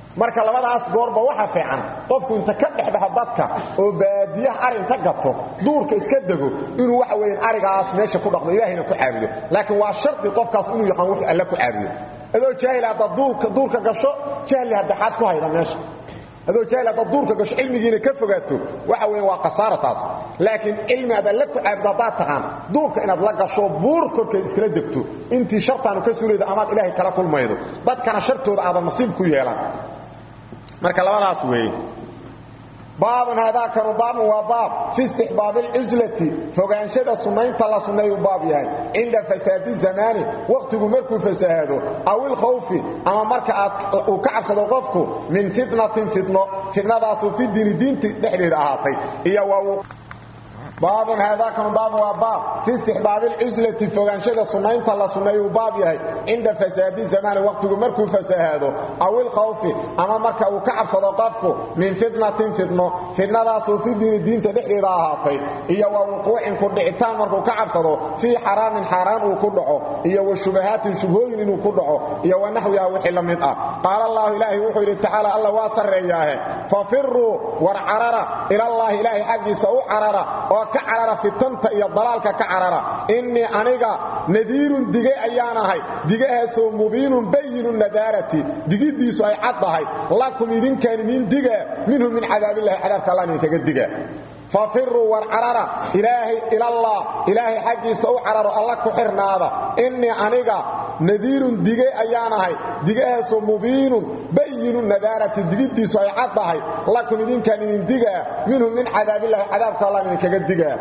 [SPEAKER 1] marka labadaas goorba waxa fiican qofku inta ka dhexbaxo dadka oo baadiyaha arinta gato duurka iska dego inuu waxa weeyaan arigaas meesha ku dhaqdo ilaahayna ku caabudo laakiin waa sharti qofkaas inuu yaqaan wuxuu alla ku caabudo adoo jaahil hadda duurka duurka gasho jahli hadda xaad ku hayda meesha adoo jaahil hadda duurka gasho cilmigiina ka fogaato waxa weeyaan waa qasaara taas laakiin cilmi aad alla ku caabudo haddaad taqaan duurka inaad la gasho buur korkeed iskala degto intii shartaanu ka suulayda amaad ilaahay kala kulmaydo dadkana shartooda aadan nasiib ku yeelan marka labadaas weeye baabun haadaakanu baabun waa baab fi istixbaabi alcuslati fogaanshada sunnaynta la sunneeyuu baab yahay cinda fasaadi zamaani wakhtigu markuu fasahaado aw ilkhawfi ama marka aad uu ka cabsado qofku min fitnatin fitno fitnadaasoo fi diini diinti dhexdeeda ahaatay iyo waa baabun haadaakanu baabun waa baab fi istixbaabi alcuslati fogaanshada sunnaynta la sunneeyuu baab yahay cinda fasaadi zamaani wakhtigu markuu fasahaado aw ilkhawfi ama marka uu ka cabsado qofku min fitnatin fitno fitnadaasoo fi diini diinta dhexdeeda ahaatay iyo wa wuquucin ku dhicitaan markuu ka cabsado fii xaraamin xaaraan uu ku dhaco iyo wa shubahaatin shubhooyin inuu ku dhaco iyo wa naxwiha wixii la mid ah qaala allahu ilaahay wuxuu yidhi tacaala alla waa sarreeyaahe fafiruu war carara ilallaahi ilaahay xaggiisa u carara oo ka carara fitanta iyo dalaalka ka carara innii aniga nadiirun dige ayaan ahay digahaasoo mubiinun bayinu nadaarati digiddiisu ay cad tahay lakum idinkaan idin diga minhu min cadaabillahi cadaabka allah idinkaga diga fafiruu war carara ilaahay ilallah ilaahay xaggiisa u cararo alla ku xirnaada innii aniga nadiirun dige ayaan ahay digahaasoo mubiinun bayinu nadaarati digiddiisu ay cad tahay lakum idinkaan idin digaa minhu min cadaabillahi cadaabka allah idinkaga digaa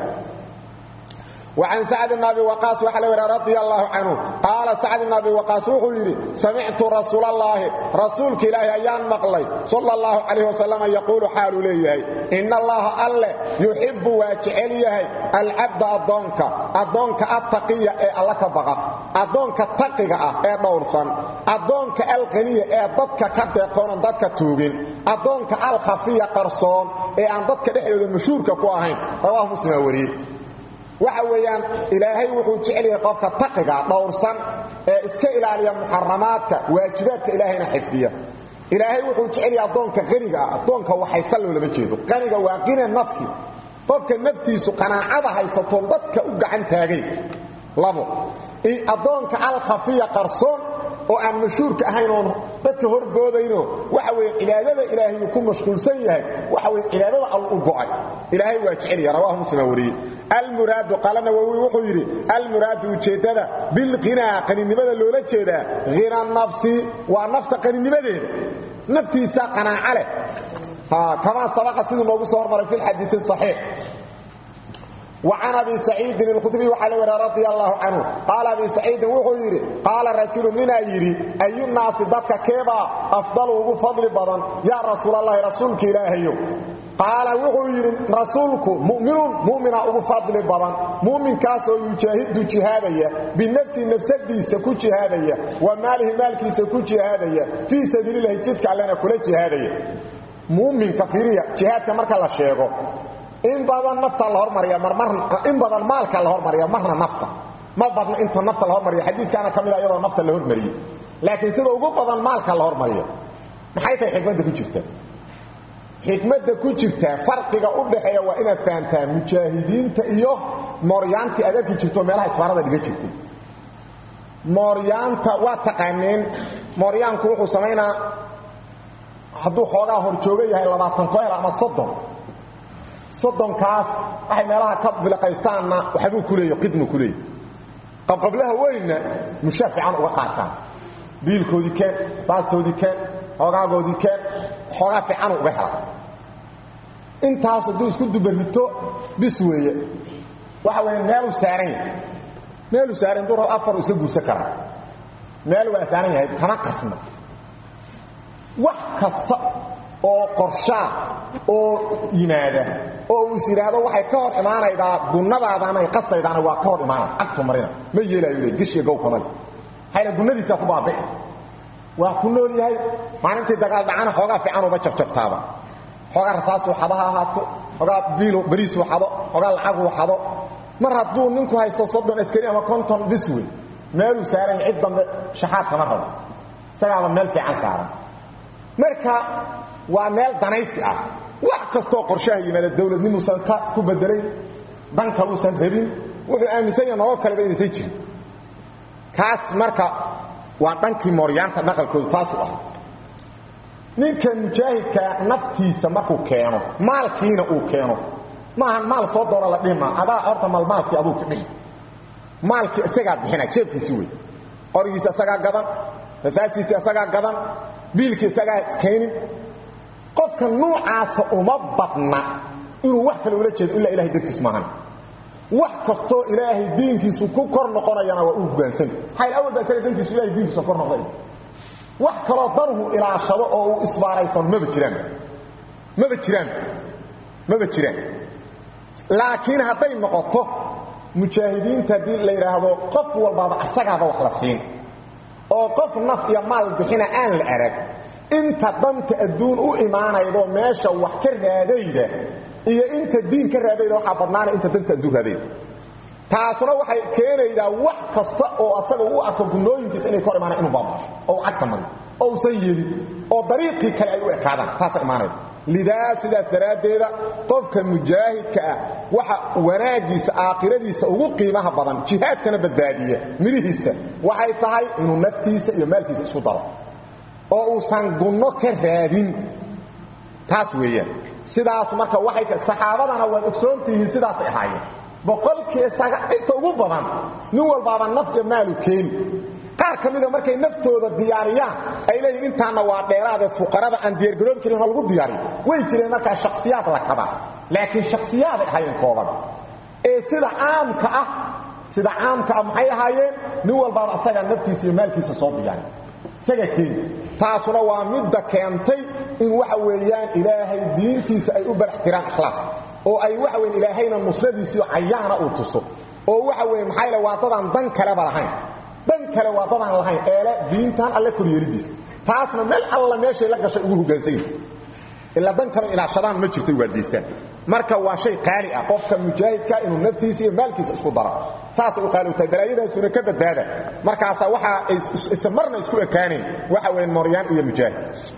[SPEAKER 1] وعن سعد بن ابي وقاص وحل رضي الله عنه قال سعد بن ابي وقاص وحيري سمعت رسول الله رسولك الله ايان مقلي صلى الله عليه وسلم يقول حال ليه ان الله الله يحب واجعل العبد اضونك اضونك التقي اي الله كبقى اضونك تقيغا اي دورسن اضونك القنيه اي ددك كدقون ددك توغين اضونك الخفيه قرصون اي ان ددك دخيوده مشهورك كو اهين رواه مسلم وري waxa weeyaan ilaahay wuxuu jecel yahay qofka taqiga dhowrsan ee iska ilaaliya muharramaadka waajibaadka ilaahayna xifdiya ilaahay wuxuu jecel yahay adoonka qaniga ah adoonka waxaysta loolama jeedo qaniga waa qina nafsi qofka naftiisu qanaacada haysato dadka u gacan taagay labo adoonka al khafiya qarsoon oo aan mashhuurka ahayn oo dadka horboodayno waxa weeye cibaadada ilaahay ku mashquulsan yahay waxa weeye cibaadada al u go'ay ilaahay waa jecel yahay rawahu muslim wariye المراد قال نووي وحو يري المراد وجيدada بالغنى قنينimada loola jeeda غنى النفس ونفط قنينimadeeda naftiisa qanaaca leh ha kama sabaqa sidoo loogu soo hormaray fi الحديث الصحيح وعن ابي سعيد الخدري وعلى رضي الله عنه قال ابي سعيد وحو يري قال رجل من يري اي الناس ضدك كيبا افضل وفضل بدن يا رسول الله رسولك الهي qaala wuxuu yidhi rasuulku mu'minun mu'mina ugu fadli badan mu'minkaasoo yujaahidu jihaadaya binafsihi nafsadiisa ku jihaadaya wa maalihi maalkiisa ku jihaadaya fii sabiililahi jidka allena kula jihaadaya mu'minka fiiriya jihaadka marka la sheego in badan nafta la hormariya in badan maalka la hormariya marna nafta ma badna inta nafta la hormariya xadiidkaana ka mid a iyadoo nafta la hormariyey laakiin sida ugu badan maalka la hormariya maxay tahay xikmadda ku jirta xikmada ku jirta farqiga u dhaxeeya waa inaad fahantaa mujaahidiinta iyo mooryaantii aad arki jirto meelaha isbaarada dhiga jirtay mooryaanta waa taqaaneen mooryaanku wuxuu samaynaa hadduu xoogaa horjooga yahay labaatan koel ama soddon soddonkaas waxay meelaha ka biliqaystaanna waxbuu ku leeya qidmu ku leeya qabqablaha weynna mushaa fiican uga qaataan biilkoodii keen saastoodii keen xoogaagoodii keen xoogaa fiican uga hela intaas hadduu isku dubarrito bis weeye waxa weeye meeluu saaran yahay meeluu saaran dur afaru iska guursan karaa meel waa saaran yahay kama qasna wax kasta oo qorshaa oo yimaada oo uu is yidhaahdo waxay ka hor imaanaydaa gunnadaadaana ay qasaydaana waa ka hor imaanaya agtu marina ma yeelaayo le geshiya gowkamale hayna gunnadiisaa ku baabi'i waa ku nool yahay maalintii dagaal dhacana xoogaa fiican uba jafjaftaaba xoogaa rasaasuu xado ha ahaato xoogaa biilu bariisuu xado xoogaa lacaguu xado mar hadduu ninku haysto soddon askari ama konton bis wey meeluu saaran yahay cid dambe shaxaad kama rabo isagaaba meel fiican saaran marka waa meel danaysi ah wax kastoo qorshaha yimaada dowladnimuusan ku bedelayn dan kaluusan rabin wuxuu aaminsan yaha nolol kaleba inaysan jirin kaas marka waa dhankii mooryaanta dhaqalkoodu taasu ah ninka mujaahidkaa naftiisa markuu keeno maalkiina uu keeno maahan maal soo doona la dhihi maa adaa horta mal maalkii aduu ka dhihi maalkii isagaa bixina jeebkiisi wey qorigiisa isagaa gadan rasaasiisi isagaa gadan biilkii isagaa keenin qofka nuucaasa uma badna inuu wax kale ula jeedo ilaa ilahay dartiis maahan wax kastoo ilaahay diinkiisu ku kor noqonayana waa uu hogaansani maxaa awal baa isaga dantiisu ilahay diinkiisu kor noqday wax kaloo danuhu ilaashado oo uu isbaaraysano maba jiraan maba jiraan maba jiraan laakiin hadday noqoto mujaahidiinta haddii la yidhaahdo qof walbaaba asagaaba wax la siin oo qof naf iyo maal bixina aan la arag inta danta adduun u imaanaydo meesha wax ka raadayda iyo inta diin ka raadayda waxaa badnaana inta danta adduun raadayda taasuna waxay keenaydaa wax kasta oo asaga u arko gunooyinkiisa inay kor imaanaan inuu baabasho oo uu cagka mariyo oo uusan yeelin oo dariiqii kale ay u ekaadaan taasa imaanayda lidaa sidaas daraaddeeda qofka mujaahidka ah waxa wanaaggiisa aakhiradiisa ugu qiimaha badan jihaadkana badbaadiya midhihiisa waxay tahay inuu naftiisa iyo maalkiisa isku daro oo uusan gunno ka raadin taas weeyaan sidaas marka waxay saxaabadana waad ogsoontihiin sidaasay ahaayeen boqolkii isaga inta ugu badan nin walbaaba naf iyo maalu keeni qaar ka mida markay naftooda diyaariyaan ay leeyihin intaanna waa dheeraadee fuqarada aan diyaargaroobi karin ha lagu diyaariyo way jireen markaa shakhsiyaad la kabaa laakiin shakhsiyaaday ahaayeen kooban ee sida caamka ah sida caamka ah maxay ahaayeen nin walbaaba asagaa naftiisa iyo maalkiisa soo diyaariy isaga keeni taasuna waa midda keentay in waxa weeyaan ilaahay diintiisa ay u baraxtiraan ikhlaas oo ay waxa weyn ilaahayna nusradiisiyo cayaana uu tuso oo waxa weeye maxaa yaele waa dadaan dan kaleba lahayn dan kale waa dadaan lahayn eele diintan alle koryeelidiisa taasna meel alla meeshay la gashay ugu hoggaansayin ilaa dan kale ilaashadaan ma jirto waardaystaan marka waa shay qaali ah qofka mujaahidka inuu naftiisa iyo maalkiisa isku daro saasay u qaali u tahay balaayadaasuna ka badbaada markaasaa waxaa isa marna isku ekaanayn waxa weeye mooryaan iyo mujaahid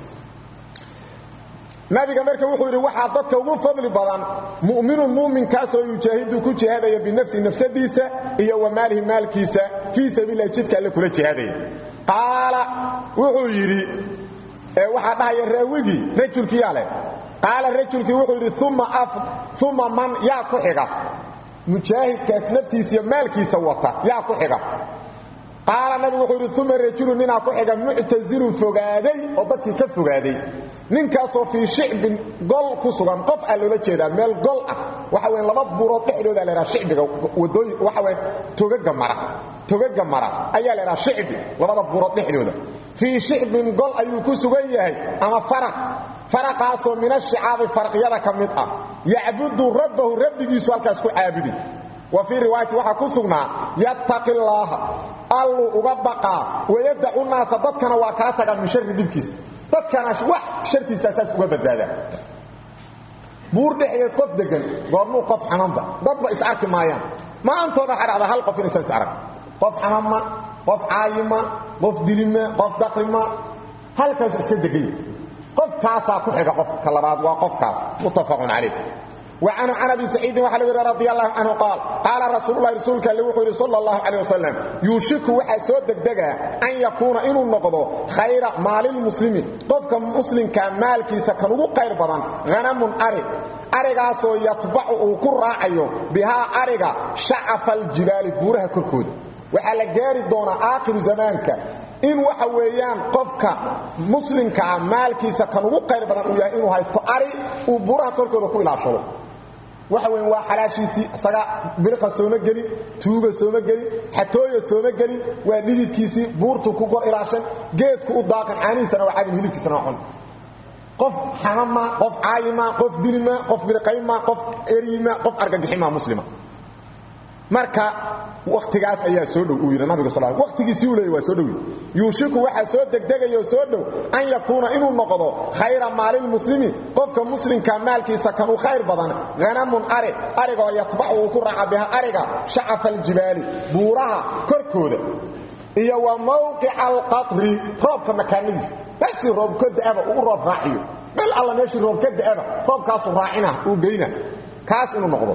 [SPEAKER 1] nabiga marka wuxuu yidhi waxaa dadka ugu fadli badan mu'minun muuminkaasoo yujaahidu ku jihaadaya binafsihi nafsadiisa iyo wa maalihi maalkiisa fii sabiililah jidka alle kula jihaadaya qaala wuxuu yidhi waxaa dhahaya raawigii rajulkiyaa leh qaala rajulkii wuxuu yidhi uma man yaa ku xiga mujaahidkaas naftiisa iyo maalkiisa wata yaa ku xiga qaala nabigu wuxuu yidhi uma rajulu ninaa ku xiga muctasilun fogaaday oo dadkii ka fogaaday ninkaasoo fii shicbin gol ku sugan qof aa loola jeedaa meel gol ah waxa weyn laba buurood dhexdooda la ydhaha shicbiga wadooyin waxa weyn togaga mara togaga mara ayaa la ydhaha shicbi labada buurood dhexdooda fii shicbin gol ayuu ku sugan yahay ama faraq faraqaasoo min ashicaabi faraqyada ka mid ah yacbudu rabbahu rabbigiisu halkaas ku caabudi wa fii riwaayati waxaa ku sugnaa yattaqi llaaha alluu uga baqaa wayadacu naasa dadkana waa kaa tagaan min shari dhibkiisa dadkana wax shartiisa saas uga badbaadaa buur dhexdeed qof degan goormuu qof xamanba dadba is arki maayaan maantooda waxaa dhacdaa hal qof inaysan is arag qof xamanma qof caayima qof dilima qof dakrima halkaasu iska degan qofkaasaa ku xiga qofka labaad waa qofkaas muttafaqun calayh وعنه عن أبي سعيد وحلب رضي الله عنه قال قال رسول الله رسولك اللي وحيد صلى الله عليه وسلم يوشك وحا سو دغدغا ان يكون انه نقضو خير مال المسلم قفك مسلم كان مالكيسا كان ugu qayr badan غنم اري arigaasoo yatbacu uu ku raacayo bihaa ariga shacafa aljibaali buuraha korkooda waxaa la gaari doonaa aakhiru zamaanka in waxa weeyaan qofka muslimka ah maalkiisa kan ugu qayr badan uu yahay inuu haysto ari uu buuraha korkooda ku ilaashado waxa weyn waa xalaashiisii isaga bilqa sooma gelin tuuga sooma gelin xatooya sooma gelin waa dhididkiisii buurtu ku gor ilaashan geedku u daaqan caanihiisana waa cabin hilibkiisana waa cun qof xamama qof caayima qof dilima qof bilqayma qof erima qof argagixima muslima marka waqtigaas ayaa soo dhow uu yiri nabiga sallallahu alayhi waqtigiisii uu leeyahay waa soo dhow yuushiku waxa soo degdegayo soo dhow an yakuna inuu noqdo khayra maalil muslimi qofka muslimka maalkiisa kan u khayr badan ganamun ari ariga oo yatbaxu ku raaca biha ariga shacaf aljibaali buuraha korkooda iyo wa mawqica alqatri roobka makaanadiisa meeshii roob ka da'aba uu roob raaciyo meel alla meeshii roob ka da'aba roobkaasuu raacina uu geyna kaas inuu noqdo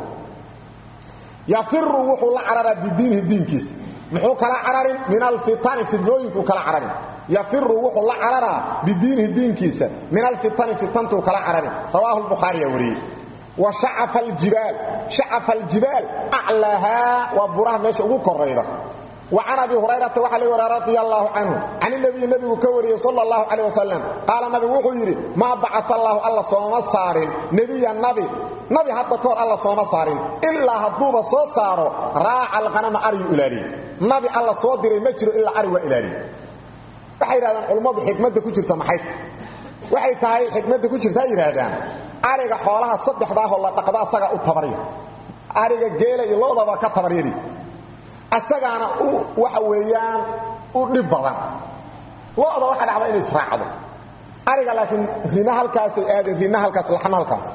[SPEAKER 1] yafiru wuxuu la cararaa bidiinihi diinkiisa muxuu kala cararin min alfitani fidnooyinkuu kala cararin yafiru wuxuu la cararaa bidiinihi diinkiisa min alfitani fitantuu kala cararin rawaahu lbukhaariya wariyey wa shacafa aljibaal shacafa aljibaal aclaahaa waa buraha meesha ugu korayda وعن أبي هريرة وحل رضي الله عنه عن النبي النبي كوري صلى الله عليه وسلم قال النبي وحيري ما بعث الله الله صوم صار نبي النبي نبي حتى كور الله صوم صار إلا هدوب صو صارو راع الغنم أري إلالي نبي الله صو ديري مجر إلا أري وإلالي waxay yiraahdaan culimadu xikmadda ku jirta maxay waxay tahay xikmadda ku jirta yiraahdaan ariga xoolaha saddexdaa oo la dhaqdo asaga u tabariyo ariga geela iyo loodaba ka tabariyay asagaana waxa weeyaan u dhib badan looda waxa dhacda inay israacdo ariga laakiin rina halkaas ay aadeen rina halkaas laxna halkaas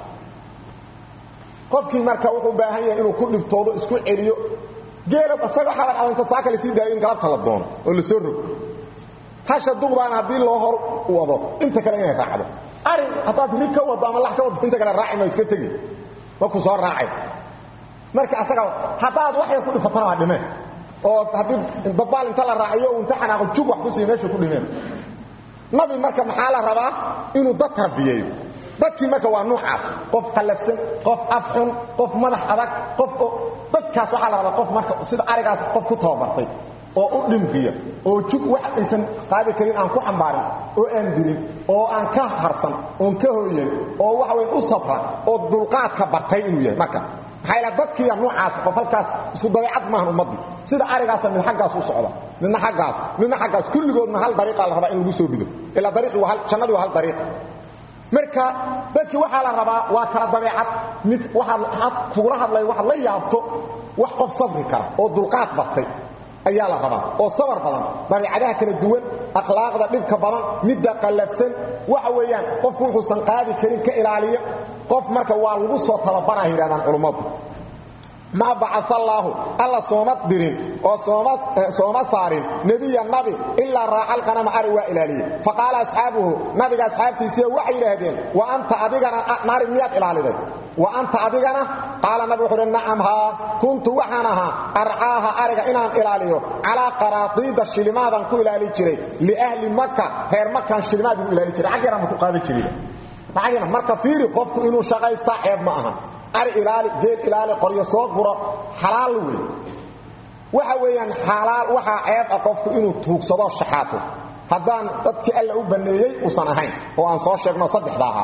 [SPEAKER 1] qofkii marka wuxuu baahan yahay inuu ku dhibtoodo isku celiyo geela asaga waxa dhacda inta saaka la sii daayo in galabta la doono oo la soo rog hasha duqdaan haddii loo hor wado inta kale inay raacdo ari haddaad ri ka wado ama lax ka wado inta kale raaci ma iska tegi ma ku soo raacay marka asaga hadaad wax yar ku dhifatana waa dhimeen oo hadii dabaal inta la raaciyo uu inta xanaaqo jug wax ku sii meesha ku dhimeen nabi marka maxaa la rabaa inuu dad tarbiyeeyo dadkii marka waa nuucaas qof qalafsan qof afxun qof madax adag qof dadkaas waxaa la rabaa qof marka sida arigaas qof ku tababartay oo u dhimriya oo jug wax aysan qaadi karin aan ku xambaarin oo aan dirin oo aan ka harsan oon ka hooyan oo waxa weyn u sabra oo dulqaadka bartay inuu yahay marka maxaa ila dadkiiya noocaas qof halkaas isku dabeecad maahan ummadii sida arigaas mid xaggaas u socda midna xaggaas midna xaggaas kulligoodna hal dariiqa la rabaa in lagu soo rido ila dariiqi waa hal jannadu waa hal dariiq marka dadkii waxaa la rabaa waa kala dabeecad mid waxaad kugula hadlay waxaad la yaabto wax qof sabri kara oo dulqaad bartay ayaa la rabaa oo sabar badan dabeecadaha kala duwan akhlaaqda dhibka badan midda qallafsan waxa weeyaan qofku wuxuusan qaadi karin ka ilaaliya qof marka waa lagu soo tababaraa yidhahdaan culummadu ma bacaa allaahu alla sooma dirin oo sooma saarin nebiya nabi ilaa raaca alqanama ari waa ilaaliye faqaala asxaabuhu nabiga asxaabtiisiiya waxay yidhaahdeen wa anta adigana nari miyaad ilaaliday wa anta adigana qaala nabi wuxuu uhi nacam haa kuntu waxaan ahaa arcaaha ariga inaan ilaaliyo calaa qaraatiida shilimaadan ku ilaali jiray liahli maka reer makan shilimaad buu ilaali jiray xag yaraan ku qaada jiray xag marka fiiri qofku inuu shaqaystaa ceeb ma aha ari ilaali geel ilaali qoryo soo guro xalaal wey waxa weeyaan xalaal waxaa ceeb ah qofku inuu tuugsado shaxaato haddaan dadkii alla u banneeyey uusan ahayn oo aan soo sheegno saddexda ahaa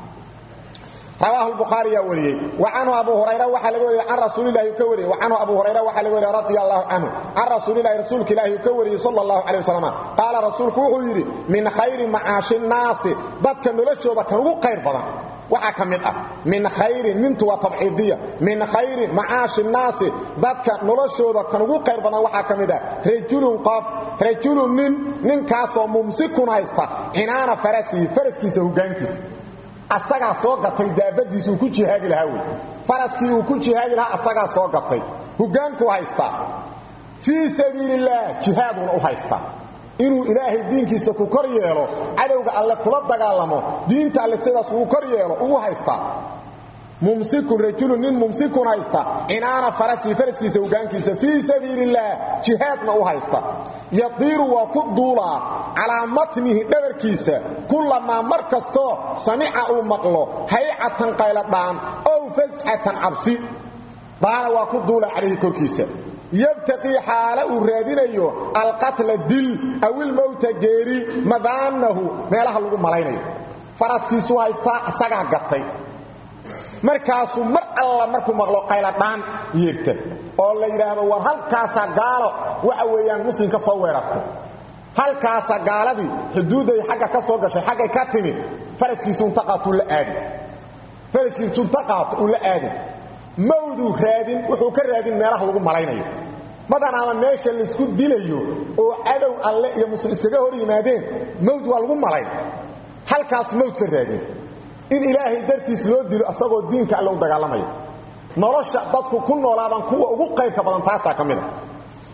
[SPEAKER 1] رواه البخاري يا وريه وعنه ابو هريره وحا لغا وريه عن رسول الله كوريه وعنه ابو هريره وحا لغا وريه رضي الله عنه عن رسول الله رسولك الله كوريه صلى الله عليه وسلم قال رسولك وحو يري من خير معاش الناس بدك نلشودا كان ugu qayr badan waxa kamid ah min khayr mintu wa tab'idiyya min khayr ma'ash an-nas dadka noloshooda kan ugu qayr badan waxa kamid ah rajulun qaf rajulun min ninkaasoo mumsikun haysta inaana farasi faraskiisa hogaankiisa asagaa soo gatay daabadiisa uu ku jihaadi lahaa wey faraskii uu ku jihaadi lahaa asagaa soo gatay hogaankuu haystaa fii sabiilillaah jihaaduna u haystaa inuu ilaahay diinkiisa ku kor yeelo cadowga alle kula dagaalamo diinta alle sidaas uu kor yeelo ugu haystaa mumsikun rajulun nin mumsikun haysta inaana farasii faraskiisa hogaankiisa fii sabiilillaah jihaadna u haysta yadiiru waa ku duulaa calaa matnihi dhabarkiisa kullamaa mar kastoo samica uu maqlo haycatan qayladhaan ow fasxatan cabsi daana waa ku duulaa calayhi korkiisa yabtaqii xaala uu raadinayo alqatla dil aw ilmowta geeri madaanahu meelaha lagu malaynayo faraskiisuu haystaa isagaa gatay markaasuu mar alla markuu maqlo qayladhaan yeerta oo la yidhaahdo war halkaasaa gaalo waxa weeyaan muslim ka soo weerartay halkaasaa gaaladii xuduudday xagga ka soo gashay xaggay ka timid faraskiisu unta qaato uu la aadin faraskiisu unta qaato uu la aadin mawduu raadin wuxuu ka raadin meelaha lagu malaynayo madanaama meesha laysku dilayo oo cadow alle iyo muslim iskaga hor yimaadeen mawd waa lagu malayn halkaas mawd ka raadin in ilaahay dartiis loo dilo asagoo diinka alle u dagaalamayo nolosha dadku ku noolaadaan kuwa ugu qaybka badan taasaa ka mida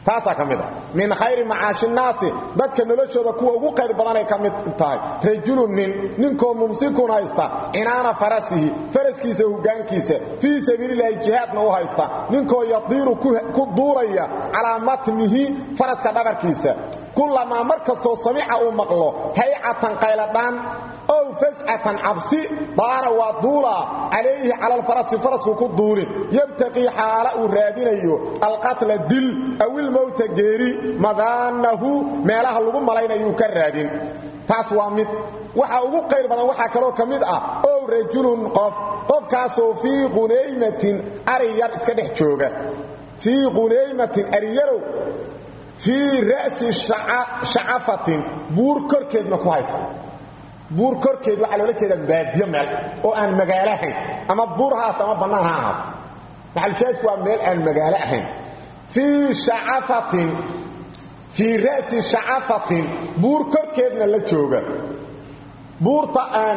[SPEAKER 1] taasaa ka mid a min khayri macaashi nnaasi dadka noloshooda kuwa ugu qayr badanay ka mid tahay rajulun nin ninkoo mumsikun haysta cinaana farasihi faraskiisa hoggaankiisa fii sabiililahi jihaadna u haysta ninkoo yadiiru ku duuraya calaa matnihi faraska dhabarkiisa kulamaa mar kastoo samica uu maqlo haycatan qayladhaan ow fascatan cabsi daana waa duulaa calayhi cala alfarasi farasku ku duulin yabtaqii xaala uu raadinayo alqatla dil aw ilmowta geeri madaanahu meelaha lagu malaynayuu ka raadin taas waa mid waxa ugu qayr badan waxaa kaloo ka mid ah ow rajulun qof qofkaasoo fii qunaymatin ari yar iska dhex jooga fii qunaymatin ariyarow fii ra'si shacafatin buur korkeedna ku haysta buur korkeed waxaa loola jeedaa baadiyo meel oo aan magaalo ahayn ama buur ha ahaato ama bannaan ha ahaato maxalshaadku waa meel aan magaalo ahayn fii shacafatin fii ra'si shacafatin buur korkeedna la jooga buurta aan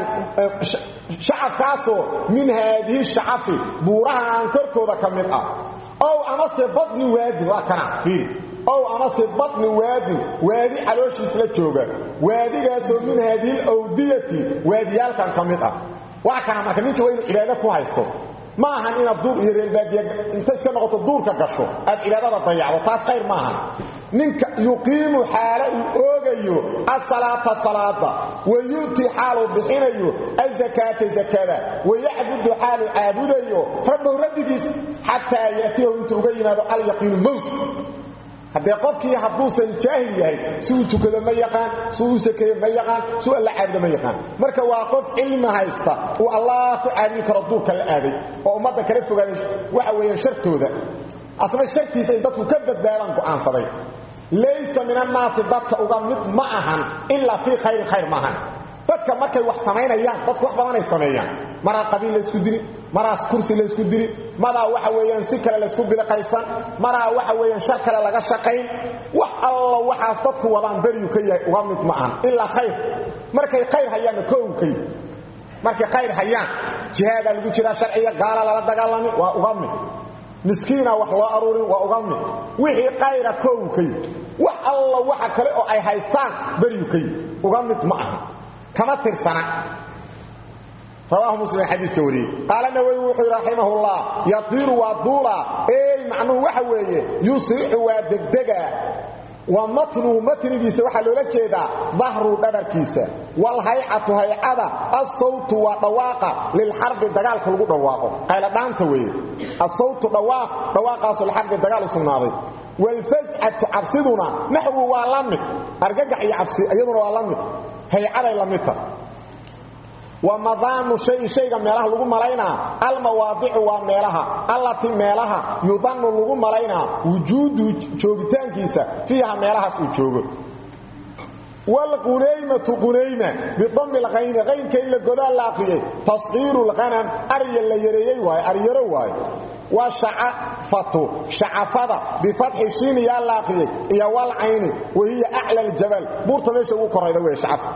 [SPEAKER 1] shacafkaasoo min haadihi shacafi buuraha aan korkooda ka mid ah ow amase badni waadin waa kana fiiri ow amase badni waadin waadi calooshiis la jooga waadigaasoo min haadihi awdiyati waadiyaalkan ka mid ah waa kana marka ninka waa inuu cibaado ku haysto ma ahan inaad duur iyo reerbaadiya inta iska noqoto duurka gasho aad cibaadada dayacdo taas qayr ma ahan ninka yuqiimu xaala uu oogayo asalaata salaada wa yu'ti xaaluu bixinayo azakaata zakada wayacbudu xaaluu caabudayo rabbahu rabbigiis xataa ya'tiyahu intuu uga yimaado alyaqiinu mowtka haddee qofkii hadduusan jaahil yahay si uu tukado ma yaqaan si uu sakeeyo ma yaqaan si uu alla caabudo ma yaqaan marka waa qof cilmi haysta uu allah ku caabudi karo duurka la aaday oo ummadda kala fogaaday waxa weeyaan shartooda asna shartiisa in dadku ka badbaadaan go'aansaday laysa min annaasi dadka uga mid ma ahan ilaa fii khayrin khayr ma ahan dadka markay wax samaynayaan dadku wax badanay sameeyaan maraa qabiil laysku dili maraas kursi laysku dili maraa waxa weeyaan si kale laysku biliqaysan maraa waxa weeyaan shar kale laga shaqayn wax alla waxaas dadku wadaan beriyu ka yahay uga mid ma ahan ilaa khayr markay khayr hayaanna koow ka yihi markay khayr hayaan jihaadaa lagu jiraa sharciga gaala lala dagaalami waa uga mid miskiina wax loo aruurin waa uga mid wixii qayra koow ka yihi wax alla waxa kale oo ay haystaan beriyu ka yihi uga mid ma aha kama tirsana rawaahu muslim xadiiska wariyey qaala nawawi wuxuu raximahullah yadiiru waa duula ey macnuhu waxa weeye yusrixu waa degdegaa wa matnuhu matnigiisa waxaa loola jeedaa dahru dhabarkiisa walhaycatu haycada asawtu waa dhawaaqa lilxarbi dagaalka lagu dhawaaqo qayladhaanta weeye asawtu dhawaaq dhawaaqaasoo lixarbi dagaal u sugnaaday walfascatu cabsiduna naxwu waa la mid argagax iyo cabsi iyaduna waa la mid haycaday la midta wa madaanu shayi shayga meelaha lagu malaynaa almawaadicu waa meelaha allatii meelaha yudannu lagu malaynaa wujuudu joogitaankiisa fiiha meelahaas uu joogo wlqunaymatu qunayma bidami lqayni qaynka in la godaa la aqriyey tasqiiru lqanam arya la yareeyey waaye aryaro waaye wa shacafatu shacafada bifatxi shiini yaa la aqriyey iyo walcayni wahiya acla ljabal buurta meesha ugu korayda wey shacafa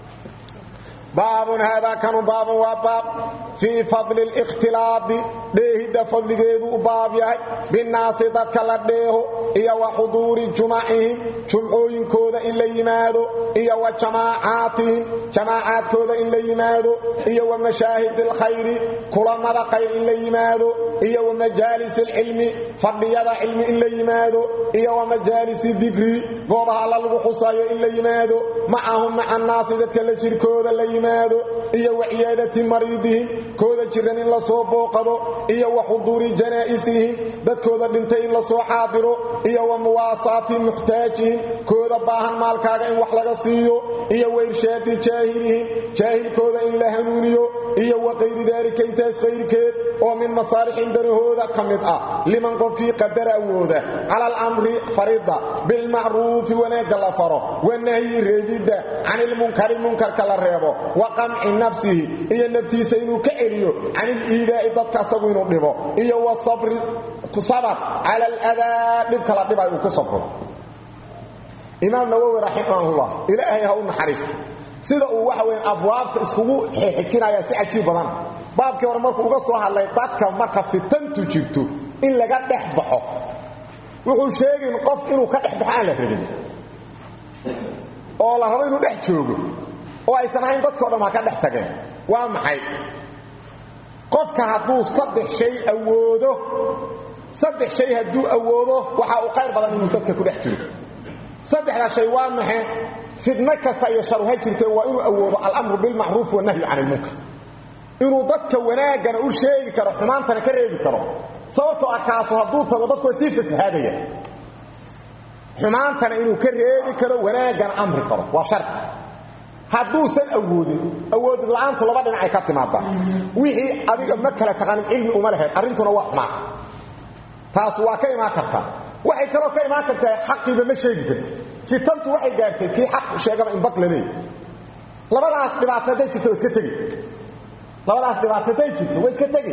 [SPEAKER 1] baabun haadaa kanu baabun waa baab fii fadli اlاkhtilaadi dheehidda fadligeedu u baab yahay binnaasi dadka la dheeho iyo wa xuduuri jumacihim jumcooyinkooda in la yimaado iyo wa jamaacaatihim jamaacaadkooda in la yimaado iyo wa mashaahid اlkhayri kulamada qayr in la yimaado iyo wa majaalis اlcilmi fadhiyada cilmi in la yimaado iyo wa majaalis dikri goobaha alla lagu xusaayo in la yimaado macahum maca annaasi dadka la jirkooda la yimaado iyo wa ciyaadati mariidihim kooda jiran in la soo booqado iyo wa xuduuri janaa'isihim dadkooda dhintay in la soo xaadiro iyo wa muwaasaati muxtaajihim kooda baahan maalkaaga in wax laga siiyo iyo wa irshaadi jaahilihim jaahilkooda in la hanuuniyo iyo wa qayri daalika intaas qayrkeed oo min masaalixin danahooda ka mid ah liman qofkii qadara awooda cala alamri farida bilmacruufi wanaagga la faro wanahyi reebidda can ilmunkari munkarka la reebo wa qamci nafsihi iyo naftiisa inuu ka celiyo can iliidaa'i dadka asagu inuu dhibo iyo wa sabri sabar cala aladaa dhibka la dhibay uu ku sabro imaam nawowi raximahullah ilaahay ha u naxariisto sida uu waxa weyn abwaabta iskugu xixijinaya si cajiib badan baabkii hore markuu uga soo hadlay dadka marka fitantu jirto in laga dhex baxo wuxuu sheegin qof inuu ka dhex baxo aan la rabin oo la rabo inuu dhex joogo oo aysan ahayn dadkao dham ha ka dhex tageen waa maxay qofka hadduu saddex shay awoodo saddex shay hadduu awoodo waxa uu qayr badan inuu dadka ku dhex jiro saddexdaa shay waa maxe fidno kasta iyo sharuha jirtee waa inuu awoodo alamru bilmacruuf wanahyu can ilmunkar inuu dadka wanaaggana u sheegi karo xumaantana ka reebi karo sababtoo ah kaasu hadduu tago dadku waa sii fasahaadaya xumaantana inuu ka reebi karo wanaaggana amri karo waa shardi hadduusan awoodin awood la'aantu laba dhinacay ka timaadaa wixii adiga ma kala taqaanin cilmi uma lahayd arrintuna waa xumaata taas waa ka imaan kartaa waxay kaloo ka imaan kartaa xaqiiba ma sheegi karti fitantu waxay gaartay kii xaq sheegaba in baq la leeyahy labadaas dhibaato hadday jirto waa iska tegi labadaas dhibaato hadday jirto waa iska tegi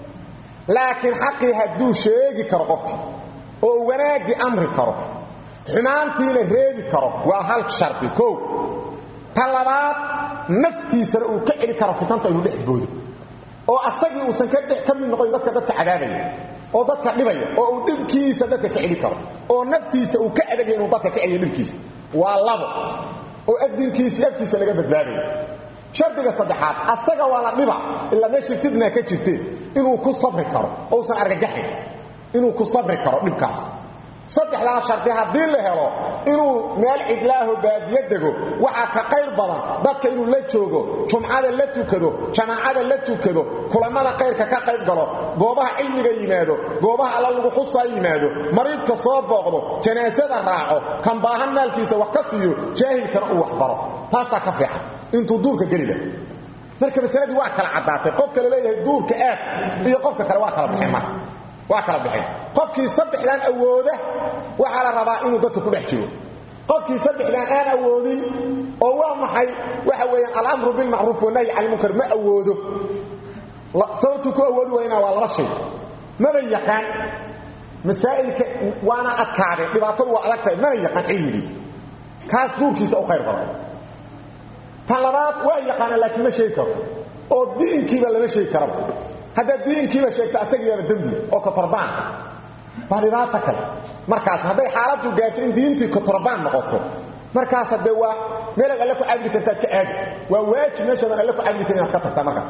[SPEAKER 1] laakiin xaqii hadduu sheegi karo qofkii oo wanaaggii amri karo xumaantiina reebi karo waa hal shardi koow ta labaad naftiisana uu ka celi karo fitanta inuu dhex boodo oo asagii uusan ka dhex ka mid noqoyn dadka dadka cadaabaya oo dadka dhibaya oo uu dhibkiisa dadka ka celi karo oo naftiisa uu ka adagaya inuu dadka ka celiyo dhibkiisa waa labo oo adinkiisa afkiisa laga badbaadayo shardiga saddexaad asaga waa la dhiba ilaa meeshii fitna ka jirtee inuu ku sabri karo oo uusan argagaxayn inuu ku sabri karo dhibkaas saddexdaa shardi haddii la helo inuu meel cidlaaho baadiyo dego waxaa ka qayr badan dadka inuu la joogo jumcada la tukado jamaacada la tukado kulammada qayrka ka qayb galo goobaha cilmiga yimaado goobaha alla lagu xusaa yimaado mariidka soo booqdo janaasada raaco kan baahan maalkiisa wax ka siiyo jaahilkana uu waxbaro taasaa ka fiican intuu duurka geli lah marka masaladii waa kala caddaatay qofka la leeyahay duurka aad iyo qofka kale waa kala baxeen marka waa kala baxeen qofkii saddexdan awooda waxaa la rabaa inuu dadka ku dhex jiro qofkii saddexdan aan awoodin oo waa maxay waxa weeyaan alamru bilmacruuf wanahyi can ilmunkar ma awoodo sababtuu ku awoodi waynaa waa laba shay maba yaqaan masaa'ilka waana adkaadeen dhibaatadu waa adag tahay mana yaqaan cilmigii kaas duurkiisa u khayr badan tan labaad waa yaqaana laakiin ma sheegi karo oo diinkiiba lama sheegi karaba haddaad diinkiiba sheegto asagiyaaba dembi oo kotorbaan waa dhibaato kale markaas hadday xaaladdu gaarto in diintii kotorbaan noqoto markaas haddee waa meelaad alle ku cabdi kartaad ka aadi waa waajib meeshaadan alle ku cabdi karin inaad ka tagtaa markaa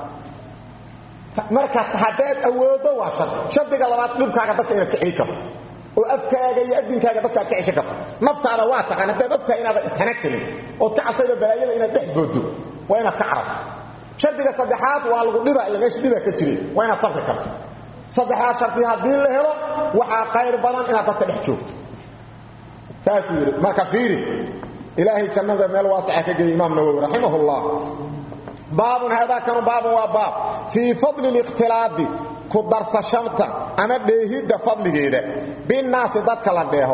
[SPEAKER 1] marka haddaad awooddo waa shardi shardiga labaad dhibkaaga dadka inaad ka celi karto oo afkaaga iyo adinkaaga dadka aad ka ceshan karto naftaada waa taqaan haddaad ogtahay inaadan ishana karin ood ka cabsaydo balaayada inaad dhex booddo waa inaad ka cararto shardiga saddexaad waa lagu dhiba ila meesha dhibaa ka jire waa inaad sabri karto saddexdaas shardi haddii la helo waxaa qayr badan inaad dadka dhex joogto saasuu yidhi marka fiiri ilaahay jannada meel waasaca ka geeyey imaam nawowi raximah ullah baabun haadaa kanu baabun waa baab fii fadli likhtilaadi ku darsashanta ama dheehidda fadligeeda binnaasi dadka la dheeho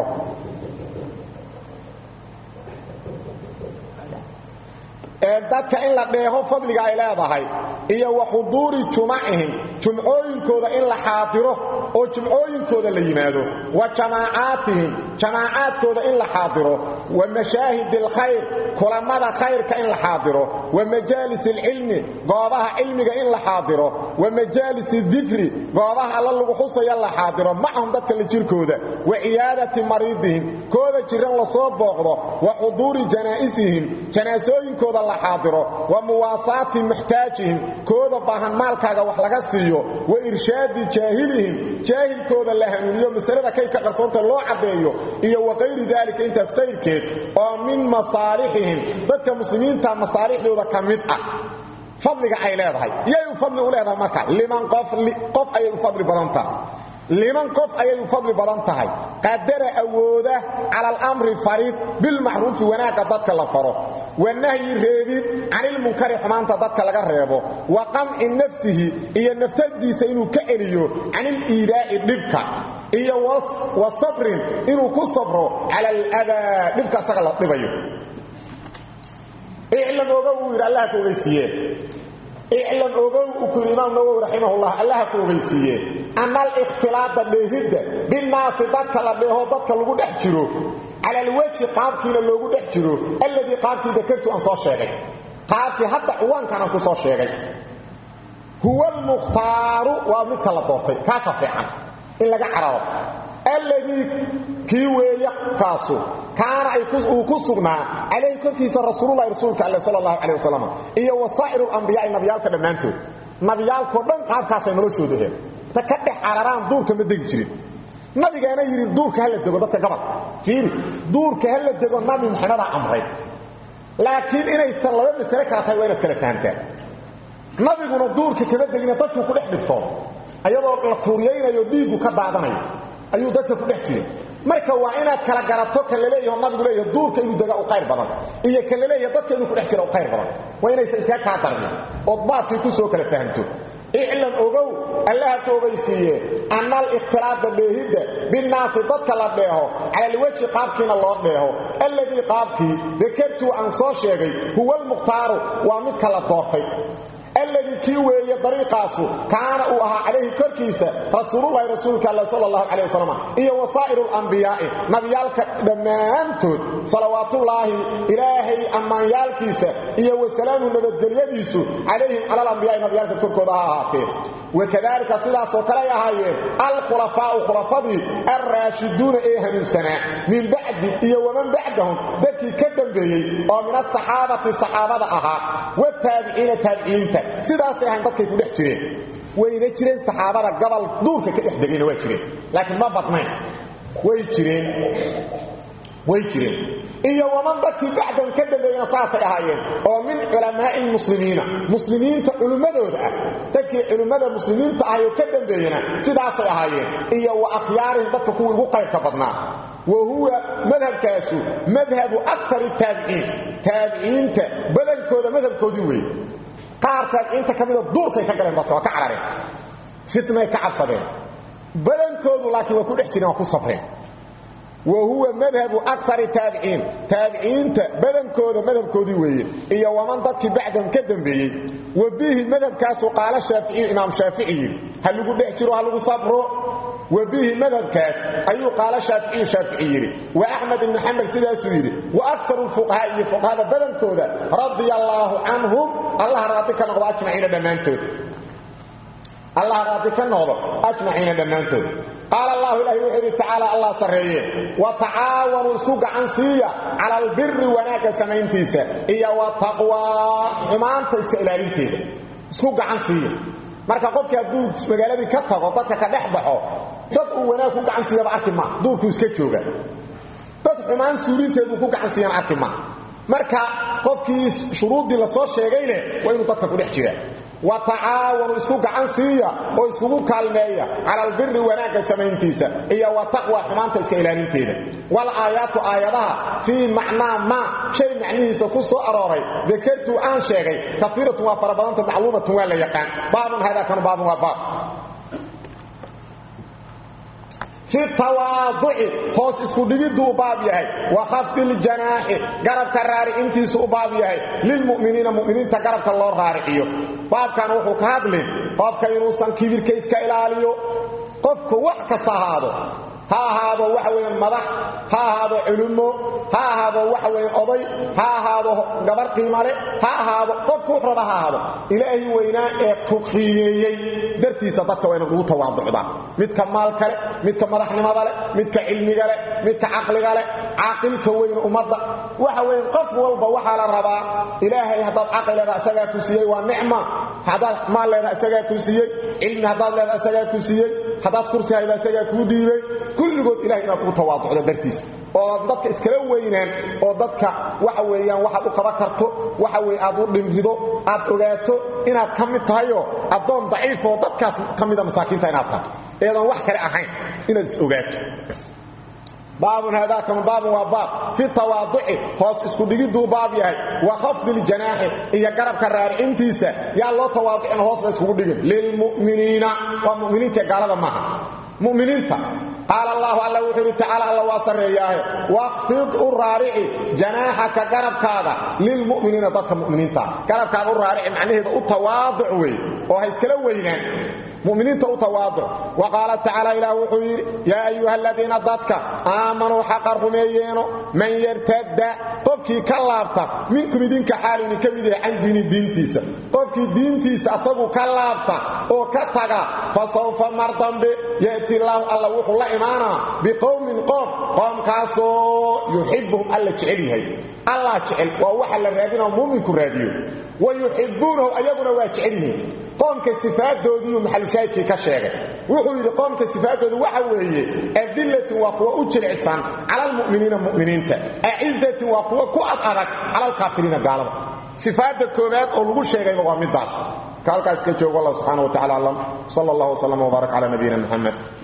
[SPEAKER 1] dadka in la dheeho fadliga ay leedahay iyo wa xuduuri jumacihim jumcooyinkooda in la xaadiro oo jumcooyinkooda la yimaado wa jamaacaatihim jamaacaadkooda in la xaadiro wa mashaahid alkhayr kulamada khayrka in la xaadiro wa majaalis alcilmi goobaha cilmiga in la xaadiro wa majaalis dikri goobaha alla lagu xusaya la xaadiro macahum dadka la jirkooda wa ciyaadati mariidihim kooda jiran lasoo booqdo wa xuduuri janaa'isihim janaasooyinkooda la xaadiro wa muwaasaati muxtaajihim kooda baahan maalkaaga wax laga siiyo wa irshaadi jaahilihim jaahilkooda la hanuuniyo masalada kay ka qarsoonta loo caddeeyo iyo wa qayri daalika intaas qayrkeed oo min masaalixihim dadka muslimiinta masaalixdooda ka mid ah fadliga ay leedahay yay u fadli u leedahay marka liman qof qof ayay u fadli badan tahay liman qof ayay u fadli badan tahay qadara awooda cala alamri farid bilmacruufi wanaagga dadka la faro wanahyi reebid canilmunkari xumaanta dadka laga reebo wa qamci nafsihi iyo naftadiisa inuu ka celiyo caniliidaa'i dhibka iyo wa sabrin inuu ku sabro cala aladaa dhibka asaga la dhibayo iclam oga uu yidhi allaha ka ogeysiiye iclam ogow uu ku yidhi imaam nawowi raximahullah allaha ku ogeysiiye ana alikhtilaada dheehidda binnaasi dadka la dheeho dadka lagu dhex jiro cala alwejhi qaabkiina loogu dhex jiro alladii qaabkii dakartu aan soo sheegay qaabkii hadda cuwaankan aan ku soo sheegay huwa almukhtaaru waa midka la doortay kaasa fiican in laga cararo alladii kii weeye kaasu kaana uu ku sugnaa calayhi korkiisa rasuululahi rasuulka alle sal allahu caleh wasalam iyo wasaa'iru lambiyaai nabiyaalka dhammaantood nabiyaalkoo dhan qaabkaasay noloshooda aheen ta ka dhex cararaan duurka ma degi jirin nabigaana yidhi duurka hala dego dadka gabal fiiri duurka hala dego nabi maxamedaa amray laakiin inaysan laba masale kala tahay waa inaad kala fahamtaan nabiguna duurka kama degina dadkuu ku dhex dhibtooda ayadoo la tuuriyaynayo dhiiggu ka daadanayo ayuu dadka ku dhex jiray marka waa inaad kala garato kan laleeyaho nabigu leeyaho duurka inuu dega u qayr badan iyo kan laleeyaho dadka inuu ku dhex jira u qayr badan waa inaysan iska kaa darnin ood baabkii ku soo kala fahamto iclam ogow allaha ku ogaysiiye anna alikhtilaada dheehidda binnaasi dadka la dheeho cala alwejhi qaabkiina loo dheeho alladii qaabkii dakartuu aan soo sheegay huwa almukhtaaru waa midka la doortay alladii kii weeye dariiqaasu kaana uu ahaa calayhi korkiisa rasuululahi rasuulka all sal allahu caleh wasalam iyo wasaa'iru alambiyaai nabiyaalka dhammaantood salawaatullaahi ilaahay ammaanyaalkiisa iyo wasalaamu nabadgelyadiisu calayhim cala alambiyaai nabiyaalka korkooda ha ahaatee wakadalika sidaasoo kale ay ahaayeen alkhulafaau khulafadii alraashiduuna ee hanuunsanaa min bacdi iyo waman bacdahum dadkii ka dambeeyey oo min asaxaabati saxaabada ahaa wataabiciina taabiciinta sidaasay ahayn dadkay ku dhex jireen wayna jireen saxaabada gabal duurka ka dhex degayna waa jireen laakiin ma badnayn way jireen way jireen iyo waman dadkii bacdan ka dambeeyena saasay ahaayeen oo min culamaai lmuslimiina muslimiinta culimmadooda ah dadkii culimmada muslimiinta ahay oo ka dambeeyena sidaasay ahaayeen iyo wa akhyaarihim dadka kuwii ugu qaybka badnaa wa huwa madhabkaasu madhabu akari taabiciin taabiciinta badankooda madhabkoodii weeye qaar taabiciinta ka mida duurkay ka galeen dadka waa ka carareen fitnay ka cabsadeen badankoodu laakiin waa ku dhex jireen waa ku sabreen wa huwa madhabu akari taabiciin taabiciinta badankooda madhabkoodii weeye iyo waman dadkii bacdahum ka dambeeyey wa bihi madhabkaasu qaala shaaficiyu imaam shaafici yidhi ha lagu dhex jiro ha lagu sabro wa bihi madhabkaas ayuu qaala shaaficiyu shaafici yidhi wa axmed ibn xambal sidaasuu yidhi wa akaru lfuqahaa iyo fuqahada badankooda radia allaahu canhum allah raadi ka noqdo ajmaciina dhammaantood allah raadi ka noqdo ajmaciina dhammaantood qaal allahu ilahi wuxuu yidhi tacaala allah sarreeye wa tacaawanuu isku gacan siiya cala albiri wanaagga samayntiisa iyo wa taqwaa xumaanta iska ilaalinteeda isku gacan siiya marka qofkii hadduu magaaladii ka tago dadka ka dhex baxo dad uu wanaag ku gacan siiyaba arki maa duurkuu iska jooga dad xumaan suulinteeduu ku gacan siiyana arki maa marka qofkii shuruuddii la soo sheegay leh waa inuu dadka ku dhex jira wa tacaawanu isku gacan siiya oo iskugu kaalmeeya cala albiri wanaagga samayntiisa iyo wa taqwa xumaanta iska ilaalinteeda wal aayaatu aayadaha fii macnaa maa shay macnihiisa ku soo arooray dakartuu aan sheegay kaiiratun waa fara badanta macluumatun waa la yaqaan baabun hada kanu baabun waa baab fi tawaaduci hoos isku dhigiduu u baab yahay wa khafdi ljanaaxi garabka raaricintiisu u baab yahay lilmu'miniina mu'miniinta garabka loo raariciyo baabkan wuxuu ka hadlin qofka inuusan kibirka iska ilaaliyo qofku wax kasta ahaado ha ahaado waxa weeyaan madax ha ahaado culummo ha ahaado waxa weeyaan oday ha ahaado gabar qiimale ha ahaado qofku wax raba ha ahaado ilaahi weynaa ee ku qiimeeyey dartiisa dadka wayna ugu tawaaducdaa midka maalka leh midka madaxnimada leh midka cilmiga leh midka caqliga leh caaqilka weyn ummadda waxa weeyaan qof walba waxaa la rabaa ilaahay haddaad caqli leedaha isagaa ku siiyey waa nicma haddaad maal leedaha isagaa ku siiyey cilmi haddaad leedaha isagaa ku siiyey haddaad kursi hayda isagaa kuu dhiibay kulligood ilahay inaad kugu tawaaducdo dartiisa oo dadka iskala weynaan oo dadka waxa weeyaan waxaad u qaban karto waxa weye aad u dhimrido aad ogaato inaad ka mid tahayoo addoon daciifoo dadkaas ka mida masaakiinta inaad tahay eedan wax kale ahayn inaad is ogaato baabun haadaakanu baabun waa baab fi tawaaduci hoos isku dhigiduu baab yahay wa khafdi ljanaaxi iyo garabka raaricintiisa yaa loo tawaaducin hoosna iskugu dhigin lilmu'miniina waa muminiinta gaalada maaha muminiinta qaal allahu alla wuxuu yidhi tacaala alla waa sarreeyaahe waqfid u raarici janaaxaka garabkaada lilmu'miniina dadka mu'miniinta garabkaada u raarici macnaheeda u tawaaduc wey oo ha iskala weynaan muminiinta u tawaaduc wa qaala tacaala ilaah wuxuu yidhi yaa ayuha aladiina dadka aamanuu xaqa rumeeyeeno man yartadda qofkii ka laabta minkum idinka xaalini ka mid yahay can diini diintiisa qof qofkii diintiisa asagu ka laabta oo ka taga fa sawfa mar dambe ya'ti illaahu alla wuxuu la imaanaa biqowmin qoom qoomkaasoo yuxibuhum alla jecel yahay allah jecel waa waxa la raadinao muuminku raadiyo wa yuxibuunahu ayaguna waa jecel yihiin qoomka sifaadoodiiyu maxalushaahidkii ka sheegay wuxuu yidhi qoomka sifaadoodu waxa weeye adillatin waa kuwa u jilicsan cala almu'miniina mu'miniinta acizatin waa kuwa ku ad adag cala alkaafiriina gaalada sifaadda koowaad oo lagu sheegayba waa middaas ka halkaas ka joogo allah subxana wa tacala aclam sala allah wslam wbaarak cala nabiyina muxamed